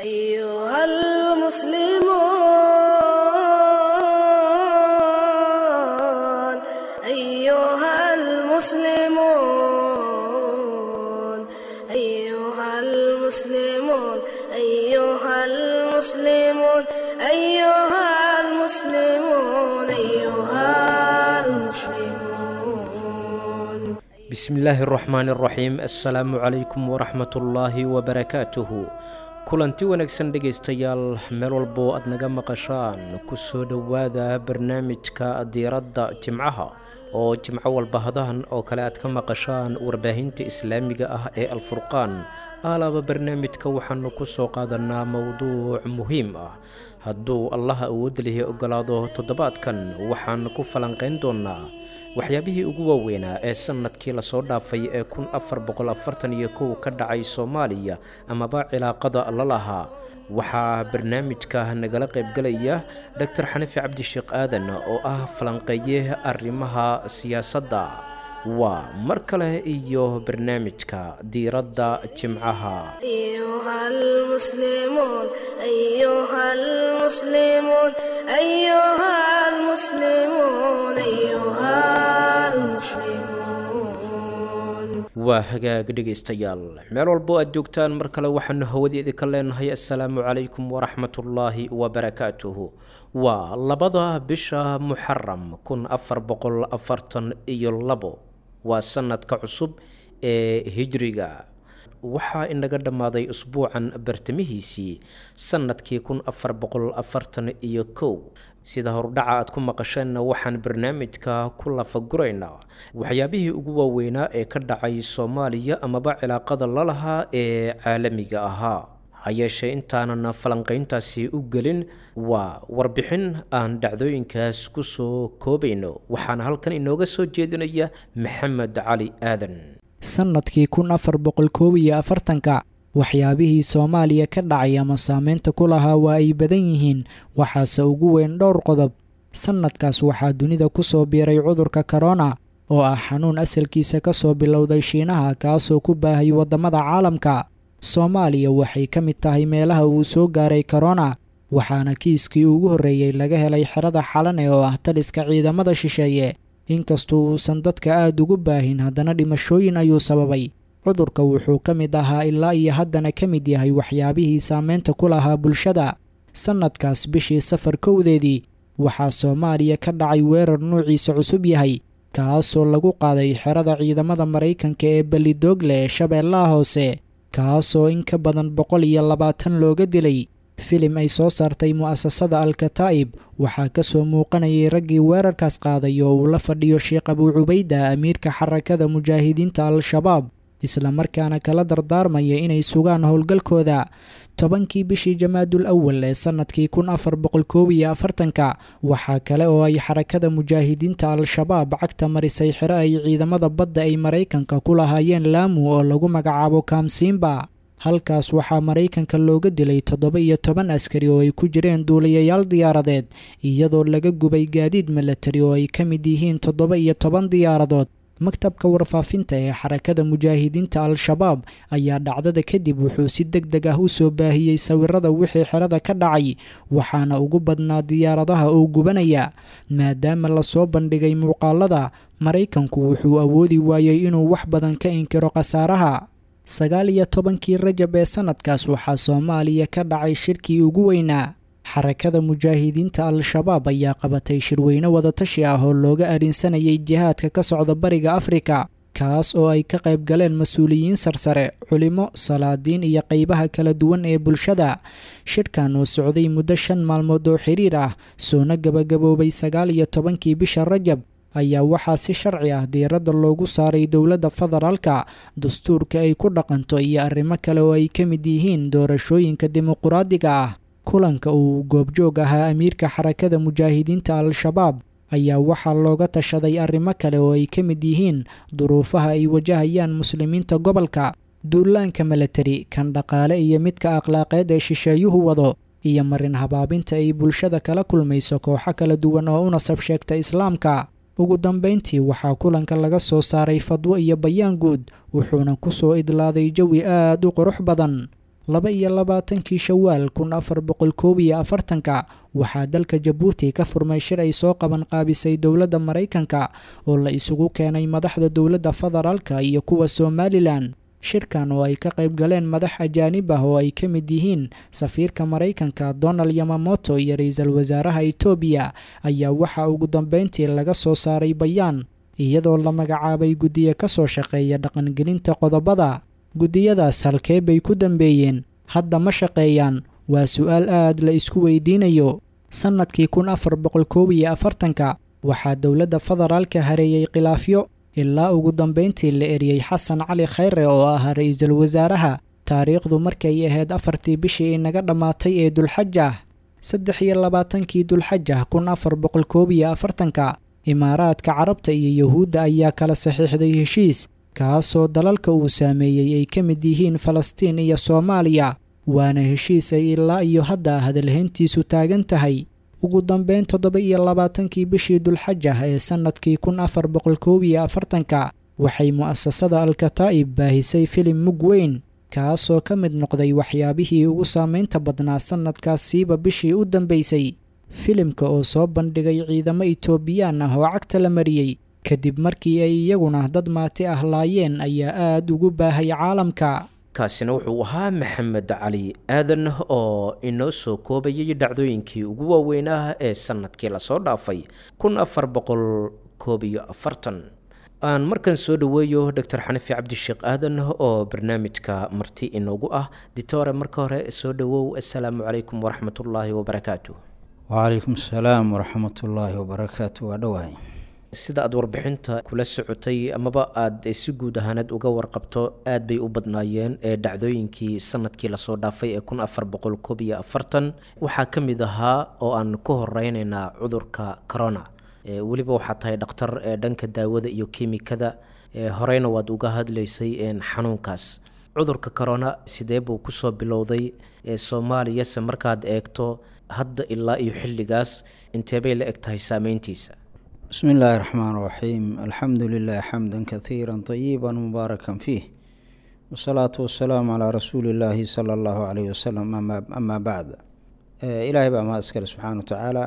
أيها المسلمون أيها المسلمون أيها المسلمون أيها المسلمون أيها المسلمون أيها المسلمون bismillaahi araxmaan araxiim assalaamu calaykum waraxmatullaahi wabarakaatuhu kulanti wanaagsan dhegaystayaal meel walboo aad naga maqashaan ku soo dhowaada barnaamijka diiradda jimcaha oo jimco walba hadahan oo kale aad ka maqashaan warbaahinta islaamiga ah ee alfurqaan alaaba barnaamijka waxaanu ku soo qaadanaa mowduuc muhiim ah hadduu allaha awood lihi ogolaado toddobaadkan waxaan ku falanqayn doonaa waxyaabihii ugu waaweynaa ee sanadkii lasoo dhaafay ee kun afar boqol afartan iyo kow ka dhacay soomaaliya amaba cilaaqada la lahaa waxaa barnaamijka nagala qaybgalaya doctor xanifi cabdisheekh aadan oo ah falanqeeye arrimaha siyaasadda waa mar kale iyo barnaamijka diiradda jimcaha أيها المسلمون أيها المسلمون أيها المسلمون أيها المسلمون waa hagaag dhegaystayaal meel walbo aad joogtaan mar kale waxaanu hawadeeda ka leenahay assalaamu calaykum waraxmatullaahi wabarakaatuhu waa labada bisha muxaram kun afar boqol afartan iyo labo waa sanadka cusub ee hijriga waxaa inaga dhammaaday usbuucan bartamihiisii sanadkii kun afar boqol afartan iyo kow sida hordhaca aad ku maqasheenna waxaan barnaamijka ku lafaguraynaa waxyaabihii ugu waaweynaa ee ka dhacay soomaaliya amaba cilaaqada la lahaa ee caalamiga ahaa ha yeeshee intaanan falanqayntaasi u gelin waa warbixin aan dhacdooyinkaas ku soo koobayno waxaana halkan inooga soo jeedinaya maxamed cali aadan sannadkii kun afar boqol koob iyo afartanka waxyaabihii soomaaliya ka dhacay ama saameynta ku lahaa waa ay badan yihiin waxaase ugu weyn dhowr qodob sannadkaas waxaa dunida ku soo biiray cudurka korona oo ah xanuun asalkiisa ka soo bilowday shiinaha kaasoo ku baahay waddamada caalamka soomaaliya waxay ka mid tahay meelaha uu soo gaaray korona waxaana kiiskii ugu horreeyey laga helay xerada xalane oo ah taliska ciidamada shisheeye inkastoo uusan dadka aad ugu baahin haddana dhimashooyin ayuu sababay cudurka wuxuu ka mid ahaa ilaa iyo haddana ka mid yahay waxyaabihii saameynta ku lahaa bulshada sannadkaas bishii safar kowdeedii waxaa soomaaliya ka dhacay weerar nuuciisa cusub yahay kaasoo lagu qaaday xerada ciidamada maraykanka ee belidoogle ee shabeellaha hoose kaasoo in ka badan boqol iyo labaatan looga dilay filim ay soo saartay mu'asasada alkataa'ib waxaa ka soo muuqanayay raggii weerarkaas qaaday oo uu la fadhiyo sheekh abuu cubayda amiirka xarakada mujaahidiinta al-shabaab islamarkaana kala dardaarmaya inay sugaan howlgalkooda tobankii bishii jamaadul awal ee sannadkii kun afar boqol koob iyo afartanka waxaa kale oo ay xarakada mujaahidiinta al-shabaab cagta marisay xero ay ciidamada badda ay maraykanka ku lahaayeen laamu oo lagu magacaabo kaamsiimba halkaas waxaa maraykanka looga dilay toddoba iyo toban askari oo ay ku jireen duuliyayaal diyaaradeed iyadoo laga gubay gaadiid milatari oo ay ka mid yihiin toddoba iyo toban diyaaradood maktabka warfaafinta ee xarakada mujaahidiinta al-shabaab ayaa dhacdada kadib wuxuu si deg deg ah u soo baahiyey sawirada wixii xerada ka dhacay waxaana ugu badnaa diyaaradaha oo gubanaya maadaama lasoo bandhigay muuqaalada maraykanku wuxuu awoodi waayey inuu wax badan ka inkiro khasaaraha sagaal iyo tobankii rajab ee sannadkaas waxaa soomaaliya ka dhacay shirkii ugu weynaa xarakada mujaahidiinta al-shabaab ayaa qabatay shirweyne wadatashi ah oo looga arinsanayay jihaadka ka socda bariga afrika kaas oo ay ka qayb galeen mas-uuliyiin sarsare culimo salaadiin iyo qeybaha kala duwan ee bulshada shirkan oo socday muddo shan maalmood oo xiriir ah soona gabagaboobay sagaal iyo tobankii bisha rajab ayaa waxaa si sharci ah diiradda loogu saaray dowladda federaalka dastuurka ay ku dhaqanto iyo arrimo kale oo ay ka mid yihiin doorashooyinka dimuquraadiga ah kulanka uu goobjoog ahaa amiirka xarakada mujaahidiinta al-shabaab ayaa waxaa looga tashaday arrimo kale oo ay ka mid yihiin duruufaha ay wajahayaan muslimiinta gobolka duulaanka milatari kan dhaqaale iyo midka akhlaaqeed ee shisheeyuhu wado iyo marin habaabinta ay bulshada kala kulmayso kooxo kala duwan oo u nasab sheegta islaamka ugu dambayntii waxaa kulanka laga soo saaray fadwo iyo bayaan guud wuxuuna ku soo idlaaday jawi aad u qurux badan laba iyo labaatankii shawaal kun afar boqol koob iyo afartanka waxaa dalka jabuuti ka furmay shir ay soo qaban qaabisay dowladda maraykanka oo la isugu keenay madaxda dowladda federaalka iyo kuwa somalilan shirkan oo ay ka qayb galeen madax ajaanib ah oo ay ka mid yihiin safiirka maraykanka donald yamamoto iyo ra-iisul wasaaraha etoobiya ayaa waxaa ugu dambeyntii laga soo saaray bayaan iyadoo la magacaabay guddiyo ka soo shaqeeya dhaqangelinta qodobada guddiyadaas halkee bay ku dambeeyeen hadda ma shaqeeyaan waa su-aal aad la isku weydiinayo sannadkii kun afar boqol koob iyo afartanka waxaa dowladda federaalka hareeyey khilaafyo ilaa ugu dambeyntii la eriyey xasan cali khayre oo ahaa ra-iisul wasaaraha taariikhdu markay ahayd afartii bishii inaga dhammaatay ee dulxajah saddex iyo labaatankii dulxajah kun afar boqol koob iyo afartanka imaaraadka carabta iyo yuhuudda ayaa kala saxiixday heshiis kaasoo dalalka uu saameeyey ay ka mid yihiin falastiin iyo soomaaliya waana heshiis ay ilaa iyo hadda hadalhayntiisu taagan tahay ugu dambeyn toddoba iyo labaatankii bishii dulxajah ee sannadkii kun afar boqol koob iyo afartanka waxay mu'asasada alkataa'ib baahisay filim mug weyn kaasoo ka mid noqday waxyaabihii ugu saameynta badnaa sannadkaas siiba bishii u dambeysay filimka oo soo bandhigay ciidamo itoobiyaan ah oo cagta la mariyey kadib markii ay iyaguna dad maati ah laayeen ayaa aad ugu baahay caalamka kaasina wuxuu ahaa maxamed cali aadan oo inoo soo koobayay dhacdooyinkii ugu waaweynaa ee sannadkii lasoo dhaafay kun afar boqol koob iyo afartan aan markan soo dhaweeyo doctor xanafi cabdisheekh aadan oo barnaamijka marti inoogu ah ditore marka hore soo dhawow assalaamu calaykum waraxmatullaahi wabarakaatu wacalaykum asalaam waraxmatullaahi wabarakaatu waa dhowahay sida aada warbixinta kula socotay amaba aada si guud ahaaneed uga warqabto aad bay u badnaayeen ee dhacdooyinkii sanadkii lasoo dhaafay ee kun afar boqol koob iyo afartan waxaa ka mid ahaa oo aan ku horeyneynaa cudurka corona weliba waxaa tahay dhakhtar ee dhanka daawada iyo kimikada horeyna waad uga hadlaysay xanuunkaas cudurka corona sidee buu kusoo bilowday soomaaliyase markaad eegto hadda ilaa iyo xilligaas inteebay la eg tahay saameyntiisa bismi illaahi raxmaan raxiim alxamdu lilah xamda kaiira طayiba mubaaraka fiih wasalaatu wasalaamu calaa rasuuli illaahi sala allahu calayh wasalam amaa bacd ilaahay baa mahad iskale subxaana wa tacaala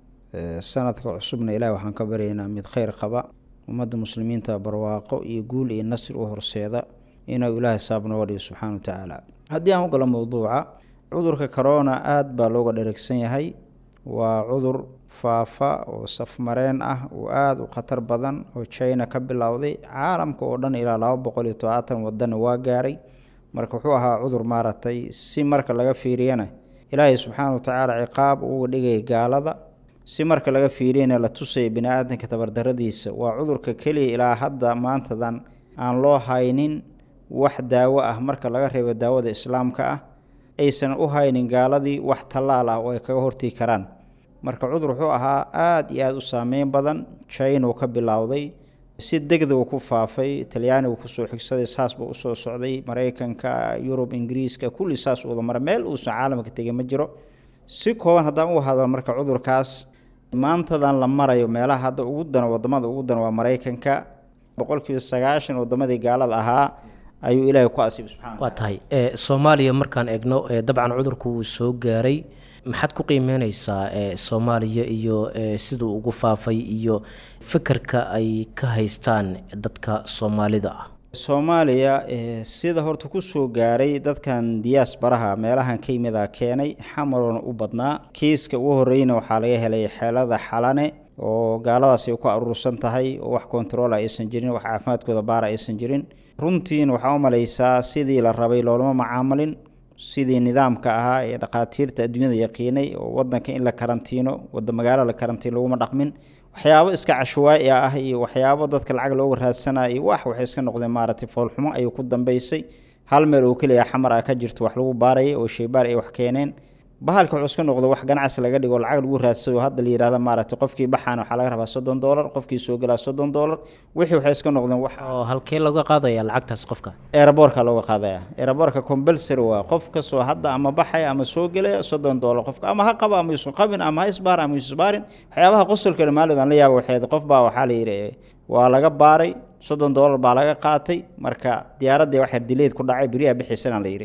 sanadka cusubna ilahi waxaan ka baryaynaa mid kheyr qaba ummadda muslimiinta barwaaqo iyo guul iyo nasri u horseeda inuu ilaahay saabnooga dhigo subxaana wa tacaala haddii aan u galo mowduuca cudurka corona aada baa looga dheregsan yahay waa cudur faafa oo safmareen ah oo aada u khatar badan oo china ka bilowday caalamka oo dhan ilaa laba boqol iyo todobaatan wadana waa gaaray marka wuxuu ahaa cudur maaragtay si marka laga fiiriyana ilaahay subxaana wa tacaala ciqaab uga dhigaya gaalada si marka laga fiiriyana la tusaya bini aadanka tabardaradiisa waa cudurka keliya ilaa hadda maantadan aan loo haynin wax daawo ah marka laga reebo daawada islaamka ah aysan u haynin gaaladii wax tallaal ah oo ay kaga hortigi karaan marka cudur wuxuu ahaa aada iyo aada u saameyn badan china uu ka bilowday si degdeg uu ku faafay talyaanigu kusoo xigsaday saas buu usoo socday maraykanka yurub ingiriiska kulli saas u wada mara meel uusan caalamka tegay ma jiro si kooban haddaan u hadal marka cudurkaas maantadan la marayo meelaha hadda ugu dano wadamada ugu dano waa maraykanka boqolkiiba sagaashan wadamadii gaalada ahaa ayuu ilaahay ku asiibay subxana waa tahay soomaaliya markaan eegno dabcan cudurku wuu soo gaaray maxaad ku qiimeyneysaa soomaaliya iyo siduu ugu faafay iyo fikirka ay ka haystaan dadka soomaalida ah soomaaliya sida horta kusoo gaaray dadkan diyaas baraha meelahan ka yimida keenay xamaroona u badnaa kiiska ugu horreyna waxaa laga helay xeelada xalane oo gaaladaasi ay ku aruursan tahay oo wax kontarool aysan jirin wax caafimaadkooda baara aysan jirin runtiin waxaa u malaysaa sidii la rabay loolama macaamalin sidii nidaamka ahaa ee dhakhaatiirta adduunyada yaqiinay oo wadanka in la karantiino wada magaalo la karantiin laguma dhaqmin waxyaabo iska cashawaa'i ah iyo waxyaabo dadka lacag looga raadsanaya iyo wax waxay iska noqdeen maaragtay foolxumo ayuu ku dambeysay hal meel oo keliya xamar ah ka jirto wax lagu baarayay oo sheybaar ay wax keeneen bahalka wuxuu iska noqdo wax ganacsi laga dhigo lacag lagu raadsado hadda la yihahda maaragtay qofkii baxaan waxaa laga rabaa soddon doolar qofkii soo gelaa soddon doolar wixii waxay iska noqdeen wax oo halkee looga qaadaya lacagtaas qofka eeraboorka looga qaadaya eeraboorka compulsory waa qof kastoo hadda ama baxaya ama soo gelaya soddon doolar qofka ama ha qaba ama yuusan qabin ama ha isbaar ama yuusan isbaarin waxyaabaha qosolkale maalidan la yaaba waxeed qof baa waxaa la yidhi waa laga baaray soddon doolar baa laga qaatay marka diyaaraddii wax yardileed ku dhacay beriyaha bixiisana la yidhi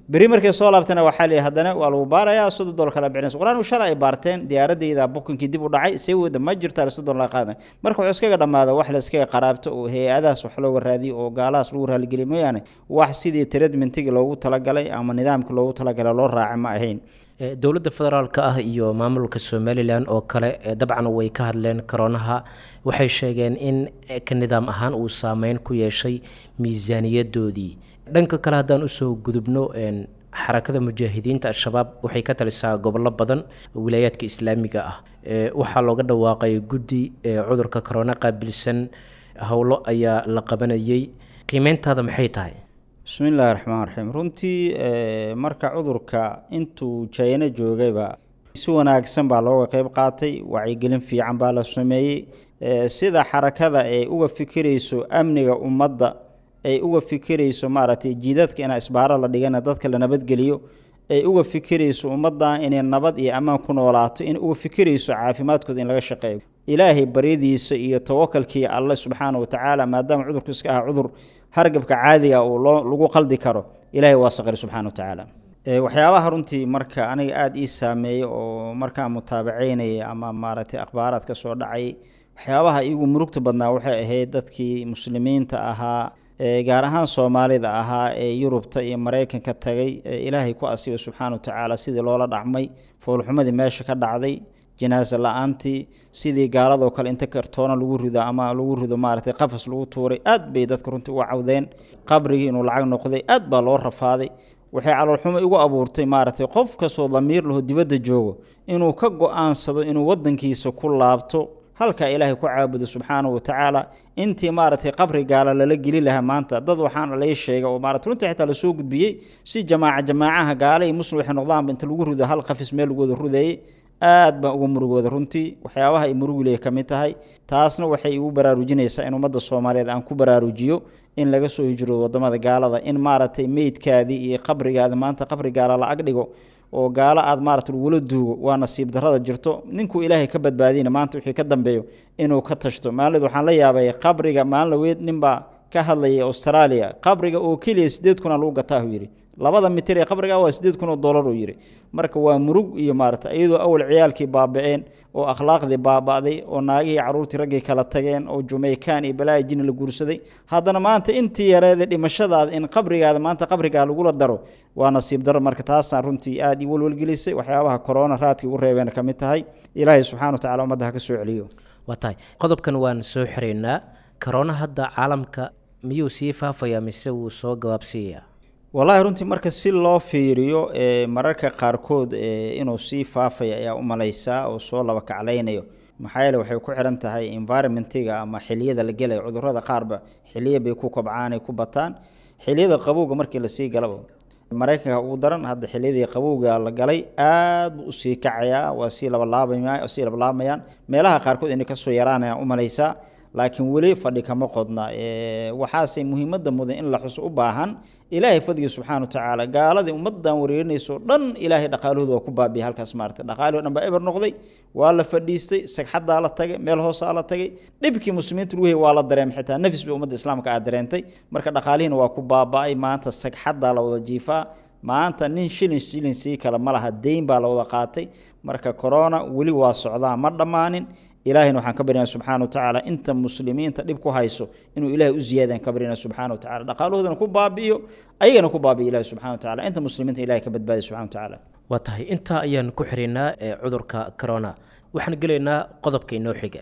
beri markay soo laabtana waxaa leeyahay haddana waa lagu baarayaa soddon dolar kala bixinaysa qur-aan shalay ay baarteen diyaaradayda bukinkii dib u dhacay see wada ma jirtaa soddon la qaadan marka wuxuu iskaga dhammaada wax la iskaga qaraabto oo hay-adahaas wax looga raadiyo oo gaalahaas lagu raaligeliyo mooyaane wax sidii tradmentigii loogu talagalay ama nidaamkii loogu talagalay loo raaca ma ahayn dowladda federaalka ah iyo maamulka somalilan oo kale dabcan way ka hadleen koroonaha waxay sheegeen in ka nidaam ahaan uu saameyn ku yeeshay miisaaniyadoodii dhanka kale haddaan usoo gudubno xarakada mujaahidiinta al-shabaab waxay ka talisaa gobollo badan wilaayaadka islaamiga ah waxaa looga dhawaaqay guddi cudurka korona qaabilsan howlo ayaa la qabanayay qiimeyntaada maxay tahay bismi illaahi raxmaan raxiim runtii marka cudurka intuu jayno joogayba si wanaagsan baa looga qeyb qaatay wacyigelin fiican baa la sameeyey sida xarakada ay uga fikirayso amniga ummadda ay uga fikirayso maaragtay jiidadka inaa isbaaro la dhigana dadka la nabadgeliyo ay uga fikirayso ummaddan inay nabad iyo ammaan ku noolaato in uga fikirayso caafimaadkooda in laga shaqeeyo ilaahay baryadiisa iyo tawakalkii alle subxaana wa tacaala maadaama cudurku iska aha cudur hargabka caadiga uu loo lagu qaldi karo ilaahay waa saqiri subxana wa tacaala waxyaabaha runtii marka aniga aada ii saameeyey oo markaan mutaabaceynaya ama maaragtay akhbaaraad ka soo dhacay waxyaabaha iigu murugta badnaa waxay ahayd dadkii muslimiinta ahaa gaar ahaan soomaalida ahaa ee yurubta iyo maraykanka tagay ee ilaahay ku asiibay subxaana wa tacaala sidii loola dhacmay foolxumadii meesha ka dhacday janaasa la-aantii sidii gaaladoo kale inta kartoona lagu rido ama lagu rido maaragtay qafas lagu tuuray aad bay dadka runtii uga cawdeen qabrigii inuu lacag noqday aad baa loo rafaaday waxay caloolxumo igu abuurtay maaragtay qof kastoo damiir laho dibadda joogo inuu ka go-aansado inuu waddankiisa ku laabto halkaa ilaahay ku caabudo subxaana wa tacaala intii maaragtay qabri gaala lala geli lahaa maanta dad waxaan lay sheegay oo maarata runtii xitaa lasoo gudbiyey si jamaaca jamaacaha gaala iyo muslim waxay noqdaanba inta lagu rido hal qafis meel lagu wada rudeeyey aad baan uga murugooda runtii waxyaabaha ay murugiley ka mid tahay taasna waxay igu baraarujinaysaa in ummadda soomaaliyeed aan ku baraarujiyo in laga soo hijroodo wadamada gaalada in maaragtay meydkaadii iyo qabrigaadi maanta qabri gaala la ag dhigo oo gaalo aad maarata lagula duugo waa nasiib darrada jirto ninkuu ilaahay ka badbaadiyna maanta wixii ka dambeeyo inuu ka tashto maalid waxaan la yaabay qabriga maalin laweyd ninbaa ka hadlayay australia qabriga oo keliya sideed kuna lagu gataahu yidhi labada mitir ee qabriga waa sideed kun oo dollar uu yidhi marka waa murug iyo maarata iyadoo awal ciyaalkii baaba-een oo akhlaaqdii baaba'day oo naagihii carruurtii raggii kala tageen oo jumaykaan iyo balaayi jini la guursaday haddana maanta intii yareeda dhimashadaada in qabrigaada maanta qabrigaa lagula daro waa nasiib daro marka taasaan runtii aada i walwalgelisay waxyaabaha korona raadkii ugu reebeen ka mid tahay ilaahay subxana wa tacala ummadda ha ka soo celiyo waa tahay qodobkan waan soo xiraynaa korona hadda caalamka miyuu sii faafayaa mise wuu soo gabaabsiiyayaa wallaahi runtii marka si loo fiiriyo mararka qaarkood inuu sii faafaya ayaa u malaysaa oo soo laba kaclaynayo maxaa yeele waxay ku xiran tahay environmentiga ama xiliyada la gelayo cudurrada qaarba xiliya bay ku kobcaan ay ku bataan xiliyada qabowga markii lasii galaba maraykanka ugu daran hadda xiliyadii qabowga la galay aad buu usii kacayaa waa sii labalaabama sii labalaabayaan meelaha qaarkood inay kasoo yaraanayaan u malaysaa laakiin weli fadhi kama qodna waxaase muhiimadda mudan in la xuso u baahan ilaahay fadligii subxana wa tacaala gaaladii ummaddan wareerinayso dhan ilaahay dhaqaalahooda waa ku baabiya halkaas maarata dhaqaalihii o dhan baa eber noqday waa la fadhiistay sagxaddaa la tagay meel hoosaa la tagay dhibkii muslimiinta lagu hayay waa la dareemay xitaa nafis bay ummadda islaamka aad dareentay marka dhaqaalihiina waa ku baaba-ay maanta sagxaddaa la wada jiifaa maanta nin shilin shilin sii kale ma laha deyn baa la wada qaatay marka corona weli waa socdaa ma dhammaanin ilaahayna waxaan ka baryana subxana wa tacaala inta muslimiinta dhib ku hayso inuu ilahay u ziyaadaan ka baryana subxana wa tacala dhaqaalahoodana ku baabi'iyo ayagana ku baabiyo ilahi subxana wa tacala inta muslimiinta ilahay ka badbaadiy subxana wa tacaala waa tahay intaa ayaan ku xiriynaa ee cudurka corona waxaan gelaynaa qodobka inoo xiga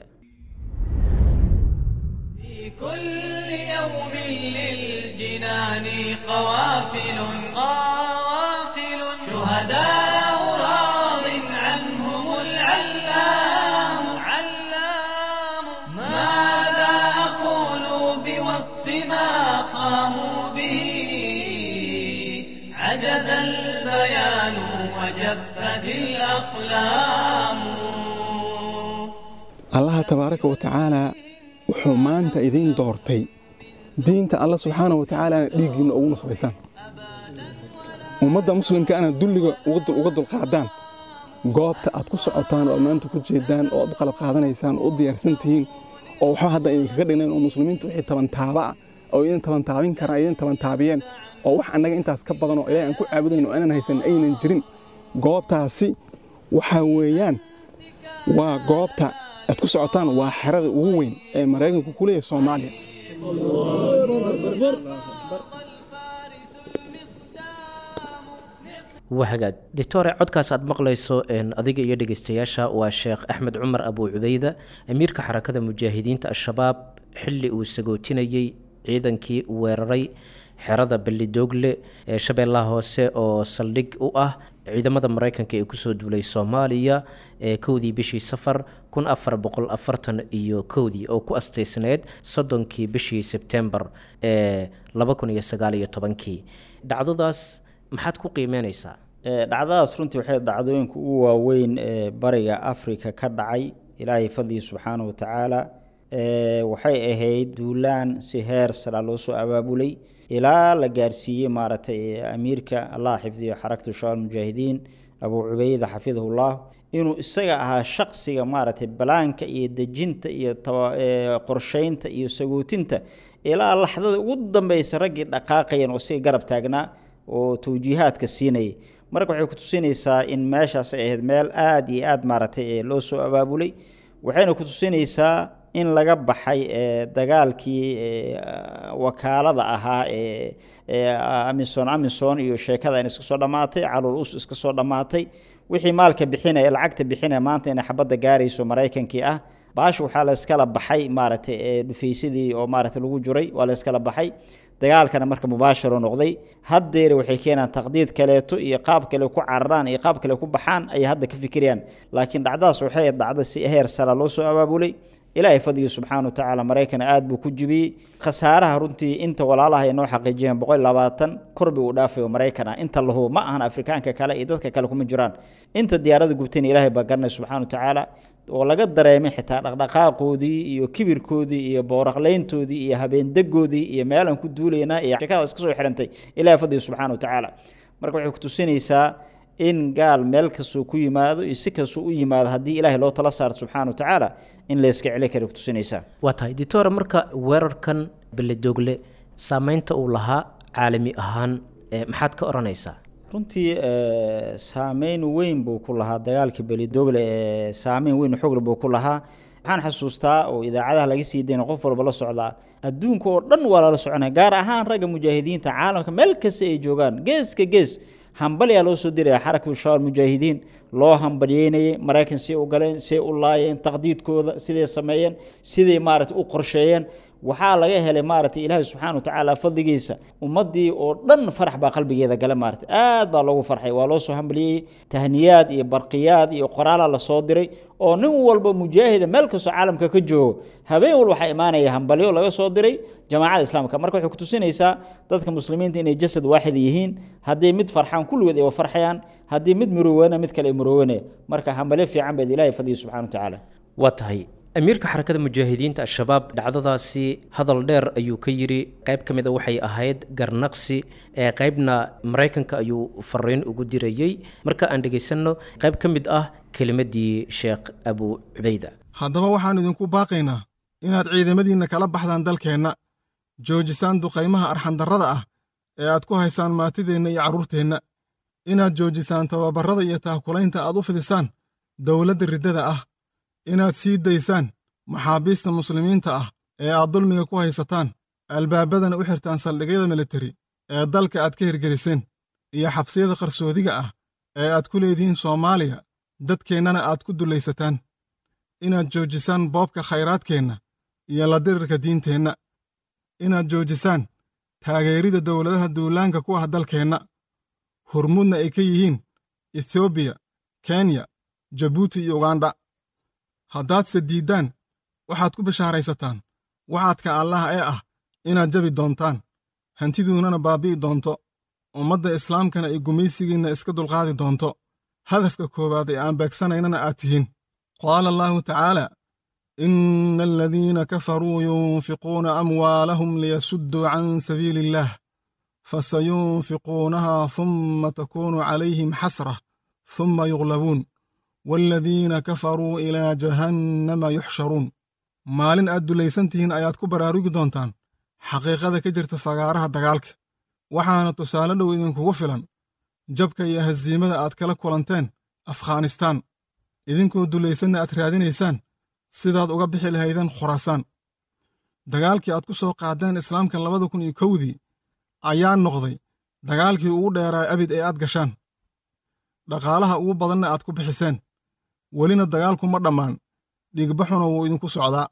كل يوم للجنان قوافل قوافل شهداء راض عنهم العلام علام ماذا أقول بوصف ما قاموا به عجز البيان وجفت الأقلام allaha tabaaraka wa tacaalaa wuxuu maanta idiin doortay diinta alla subxaana wa tacaalaana dhiiggiinna ugu nusbaysaan ummadda muslimka ana dulliga uga dulqaadaan goobta aad ku socotaan oo maanta ku jeedaan oo aad u qalab qaadanaysaan oo u diyaarsan tihiin oo waxba hadda idinkaga dhignayn oo muslimiintu wixii tabantaaba ah oo idin tabantaabin karaan idin tabantaabiyeen oo wax annaga intaas ka badan oo ilaahay aan ku caabudayno oo aanan haysan aynan jirin goobtaasi waxaa weeyaan waa goobta aad ku socotaan waa xerada ugu weyn ee maraykanku ku leeyahay soomaaliya wahagaag doctore codkaas aad maqlayso adiga iyo dhegeystayaasha waa sheekh axmed cumar abuu cubeyda amiirka xarakada mujaahidiinta al-shabaab xilli uu sagootinayey ciidankii weeraray xerada ballidoogle ee shabeellaha hoose oo saldhig u ah ciidamada maraykanka ee kusoo duulay soomaaliya ee kowdii bishii safar kun afar boqol afartan iyo kowdii oo ku asteysneyd soddonkii bishii sebtembar ee laba kun iyo sagaal iyo tobankii dhacdadaas maxaad ku qiimeynaysaa dhacdadaas runtii waxay dhacdooyinka ugu waaweyn ee bariga afrika ka dhacay ilaahay fadligii subxaanahu wa tacaala waxay ahayd duulaan si heer sara loo soo abaabulay ilaa la gaarsiiyey maaragtay amiirka allah xifdiyo xarakatu shabaab mujaahidiin abuu cubeyda xafidahullah inuu isaga ahaa shaqsiga maaragtay balaanka iyo dejinta iyo qorsheynta iyo sagootinta ilaa laxdada ugu dambeysa raggii dhaqaaqayan oo isaga garab taagnaa oo tawjiihaadka siinayay marka waxay ku tusinaysaa in meeshaas ay ahayd meel aada iyo aada maaragtay loo soo abaabulay waxayna ku tusinaysaa in laga baxay dagaalkii wakaalada ahaa ee amison amison iyo sheekada iska soo dhammaatay calol us iska soo dhammaatay wixii maalka bixinaya lacagta bixinaya maanta inay xabadda gaarayso maraykankii ah baasha waxaa la iskala baxay maaragtay dhufaysadii oo maaragtay lagu juray waa la iskala baxay dagaalkana marka mubaasharo noqday haddeer waxay keenaan taqdiid kaleeto iyo qaab kale ku cararaan iyo qaab kale ku baxaan ayay hadda ka fikirayaan laakiin dhacdadaas waxay dhacda si heer sara loo soo abaabulay ilaahay fadligii subxaana wa tacaala maraykana aada buu ku jibiyey khasaaraha runtii inta walaalaha ay noo xaqiijiyeen boqol labaatan korbi uu dhaafayo maraykan ah inta lahu ma ahan afrikaanka kale iyo dadka kale kuma jiraan inta diyaarada gubtayna ilaahay baa garanay subxana wa tacaala oo laga dareemay xitaa dhaqdhaqaaqoodii iyo kibirkoodii iyo booraqleyntoodii iyo habeendegoodii iyo meelaan ku duulaynaa iyo sheekada iska soo xirantay ilahay fadligii subxana wa tacaala marka waxay ku tusinaysaa in gaal meel kastuu ku yimaado iyo si kastuu u yimaado haddii ilaahay loo tala saarto subxana wa tacaala in layska celi kara ku tusinaysaa waa tahay ditore marka weerarkan beledoogle saameynta uu lahaa caalami ahaan maxaad ka odhanaysaa runtii saameyn weyn buu ku lahaa dagaalkii belidogle ee saameyn weyn xogle buu ku lahaa waxaan xasuustaa oo idaacadaha laga sii dayna qof walba la socdaa adduunka oo dhan waa lala soconaya gaar ahaan ragga mujaahidiinta caalamka meel kasta ay joogaan geeska gees hambalyaa loo soo diraya xarakatu shabaab mujaahidiin loo hambalyeynayay maraykan siay u galeen siay u laayeen taqdiidkooda siday sameeyeen siday maaragtay u qorsheeyeen waxaa laga helay maaragtay ilaahay subxaana wa tacaala fadligiisa ummaddii oo dhan farax baa qalbigeeda gale maaragtay aad baa loogu farxay waa loo soo hambaliyey tahniyaad iyo barqiyaad iyo qoraalaa lasoo diray oo nin walba mujaahida meel kastoo caalamka ka joogo habeen walba waxaa imaanaya hambalyo laga soo diray jamaacada islaamka marka waxay kutusinaysaa dadka muslimiinta inay jasad waaxid yihiin haddii mid farxaan kulligood ay farxayaan haddii mid murowana mid kale ay murowanaya marka hambalyo fiican baad ilahay fadliya subxana wa tacaala waa tahay amiirka xarakada mujaahidiinta al-shabaab dhacdadaasi hadal dheer ayuu ka yidhi qayb ka mid a waxay ahayd garnaqsi ee qaybna maraykanka ayuu fariin ugu dirayey marka aan dhegaysanno qayb ka mid ah kelimadii sheekh abu cubeyda haddaba waxaan idinku baaqaynaa inaad ciidamadiinna kala baxdaan dalkeenna joojisaan duqaymaha arxandarrada ah ee aad ku haysaan maatideenna iyo carruurteenna inaad joojisaan tababarrada iyo taakulaynta aad u fidisaan dowladda riddada ah inaad sii daysaan maxaabiista muslimiinta ah ee aad dulmiga ku haysataan albaabadana u xirtaan saldhigyada militari ee dalka aad ka hirgeliseen iyo xabsiyada qarsoodiga ah ee aad ku leedihiin soomaaliya dadkeennana aad ku dullaysataan inaad joojisaan boobka khayraadkeenna iyo la dirirka diinteenna inaad joojisaan taageerida dowladaha duulaanka ku ah dalkeenna hurmudna ay ka yihiin etoobiya kenya jabuuti iyo ugandha haddaadse diiddaan waxaad ku bishaaraysataan waxaadka allaha ee ah inaad jabi doontaan hantiduunnana baabbi'i doonto ummadda islaamkana ay gumaysigiinna iska dulqaadi doonto hadafka koowaad ee aan beegsanaynana aad tihiin qaala allaahu tacaala ina aladiina kafaruu yunfiquuna amwaalahum liyasudduu can sabiili illaah fasayunfiquunaha humma takuunu calayhim xasrah humma yuglabuun waaladiina kafaruu ilaa jahannama yuxsharuun maalin aad dulaysan tihiin ayaad ku baraarugi doontaan xaqiiqada ka jirta fagaaraha dagaalka waxaana tusaale dhow idinkugu filan jabka iyo hasiimada aad kala kulanteen afghanistaan idinkoo dulaysanna aad raadinaysaan sidaad uga bixi lahaydeen khuraasaan dagaalkii aad ku soo qaadeen islaamka labada kun iyo kowdii ayaa noqday dagaalkii ugu dheeraa abid ee aad gashaan dhaqaalaha ugu badanna aad ku bixiseen welina dagaalku ma dhammaan dhiigbaxuna wuu idinku socdaa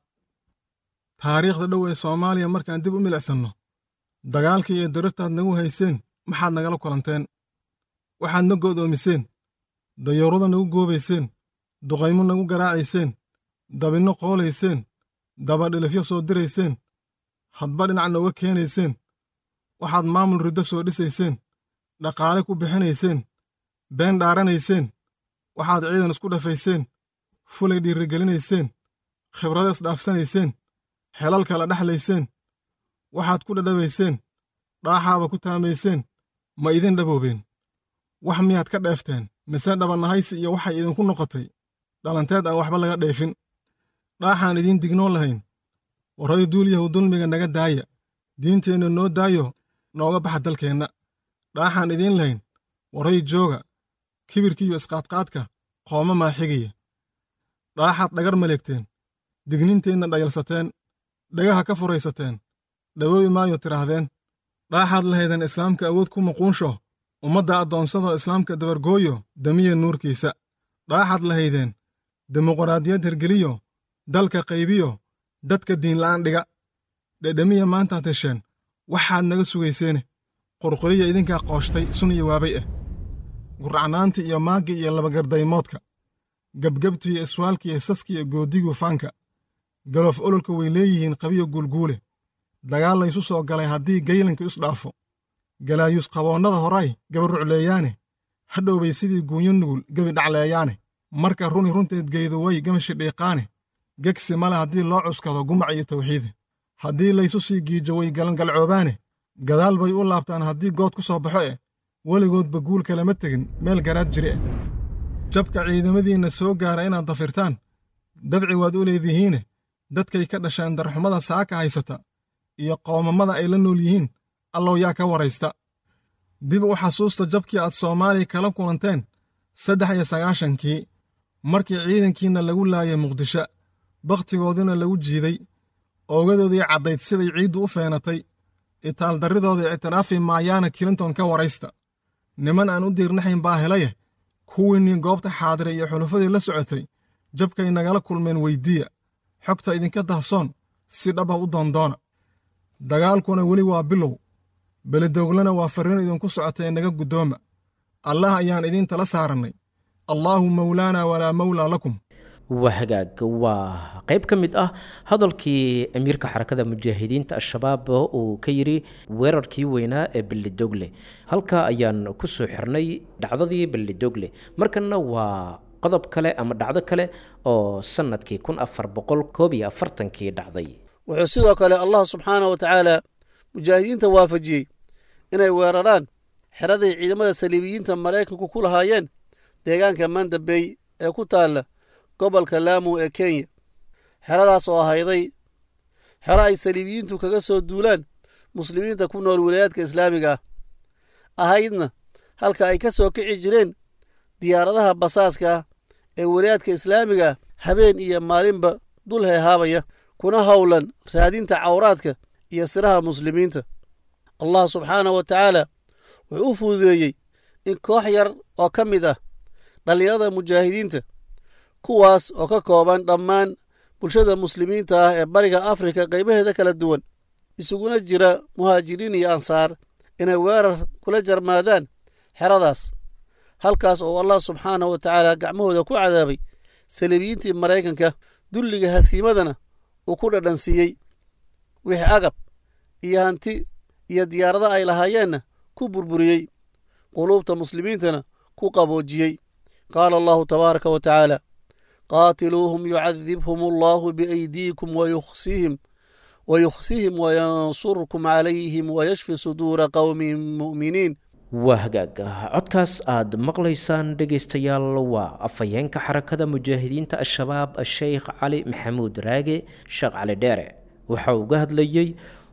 taariikhda dhow ee soomaaliya markaan dib u milicsanno dagaalkii iyo darirtaad nagu hayseen maxaad nagala kulanteen waxaad na go'doomiseen dayuurada nagu goobayseen duqaymo nagu garaacayseen dabinno qoolayseen dabadhilifyo soo dirayseen hadba dhinac nooga keenayseen waxaad maamul riddo soo dhisayseen dhaqaale ku bixinayseen been dhaaranayseen waxaad ciidan isku dhafayseen fulay dhiirigelinayseen khibrado isdhaafsanayseen xelal kala dhexlayseen waxaad ku dhadhabayseen dhaaxaaba ku taamayseen ma idin dhaboobeen wax miyaad ka dheefteen mise dhabannahaysi iyo waxay idinku noqotay dhalanteed aan waxba laga dheefin dhaaxaan idiin dignoon lahayn warray duulyahu dulmiga naga daaya diinteenna noo daayo nooga baxa dalkeenna dhaaxaan idiin lahayn warray jooga kibirkiiyo isqaadqaadka qooma maa xigaya dhaaxaad dhagar maleegteen digninteenna dhayalsateen dhagaha ka furaysateen dhawoobi maayo tidhaahdeen dhaaxaad lahaydeen islaamka awood ku muquunsho ummadda addoonsadoo islaamka dabargooyo damiya nuurkiisa dhaaxaad lahaydeen dimuqraadiyad hergeliyo dalka qaybiyo dadka diinla'aan dhiga dhedhemiya maantaad hesheen waxaad naga sugayseene qurquriya idinkaa qooshtay sun iyo waabay ah guracnaanti iyo maaggi iyo labagardaymoodka gebgebtu iyo iswaalka iyo saska iyo goodigu faanka galoof ololka way leeyihiin qabiyo guulguule dagaal laysu soo galay haddii gaylanku isdhaafo galaayuus qaboonnada horay gabarucleeyaane hadhow bay sidii guunyo nugul gebi dhacleeyaane marka runi runteed geydu way gamashi dhiiqaane gegsi male haddii loo cuskado gumac iyo tawxiide haddii laysu sii giijo way galangalcoobaane gadaal bay u laabtaan haddii good ku soo baxo eh weligoodba guul kalama tegin meel garaad jire ah jabka ciidamadiinna soo gaara inaad dafirtaan dabci waad u leedihiine dadkay ka dhasheen darxumada saaka haysata iyo qoomamada ay la nool yihiin allow yaa ka waraysta dib u xasuusta jabkii aad soomaaliya kala kulanteen saddex iyo sagaashankii markii ciidankiinna lagu laayay muqdisho bakhtigoodina lagu jiiday oogadoodii caddayd siday ciiddu u feenatay itaaldarridooda ictiraafi maayaana kilinton ka waraysta niman aan u diirnaxayn baa helaya kuwiinnii goobta xaadira iyo xulufadii la socotay jabkay nagala kulmeen weyddiiya xogta idinka dahsoon si dhaba u doondoona dagaalkuna weli waa bilow beledooglana waa farriin idinku socota ee naga guddooma allah ayaan idiin tala saarannay allaahu mawlaana walaa mawlaa lakum waa hagaag waa qayb ka mid ah hadalkii amiirka xarakada mujaahidiinta al-shabaab uu ka yidhi weerarkii weynaa ee bellidogle halkaa ayaan ku soo xirnay dhacdadii bellidogle markanna waa qodob kale ama dhacdo kale oo sanadkii kun afar boqol koob iyo afartankii dhacday wuxuu sidoo kale allah subxaana wa tacaala mujaahidiinta waafajiyey inay weeraraan xeraday ciidamada saliibiyiinta maraykanku ku lahaayeen deegaanka mandabey ee ku taalla gobolka laamu ee kenya xeradaas oo ahayday xero ay saliibiyiintu kaga soo duulaan muslimiinta ku nool wilayaadka islaamiga ah ahaydna halka ay ka soo kici jireen diyaaradaha basaaska ah ee wilayaadka islaamiga ah habeen iyo maalinba dul heehaabaya kuna howlan raadinta cawraadka iyo siraha muslimiinta allah subxaanah wa tacaala wuxuu u fududeeyey in koox yar oo ka mid ah dhallinyarada mujaahidiinta kuwaas oo ka kooban dhammaan bulshada muslimiinta ah ee bariga afrika qaybaheeda kala duwan isuguna jira muhaajiriin iyo ansaar inay weerar kula jarmaadaan xeradaas halkaas oo allah subxaanah wa tacaala gacmahooda ku cadaabay saliibiyiintii maraykanka dulliga hasiimadana uu ku dhadhansiiyey wixii agab iyo hanti iyo diyaarada ay lahaayeenna ku burburiyey quluubta muslimiintana ku qaboojiyey qaala allahu tabaaraka wa tacaala qaatiluuhum yucadibhum allahu biaydiikum wayukhsihim wayukhsihim wayansurkum calayhim wayashfi suduura qowmin mu'miniin waa hagaag codkaas aad maqlaysaan dhegaystayaal waa afhayeenka xarakada mujaahidiinta al-shabaab sheekh cali maxamuud raage sheekh cali dheere waxa uu ga hadlayey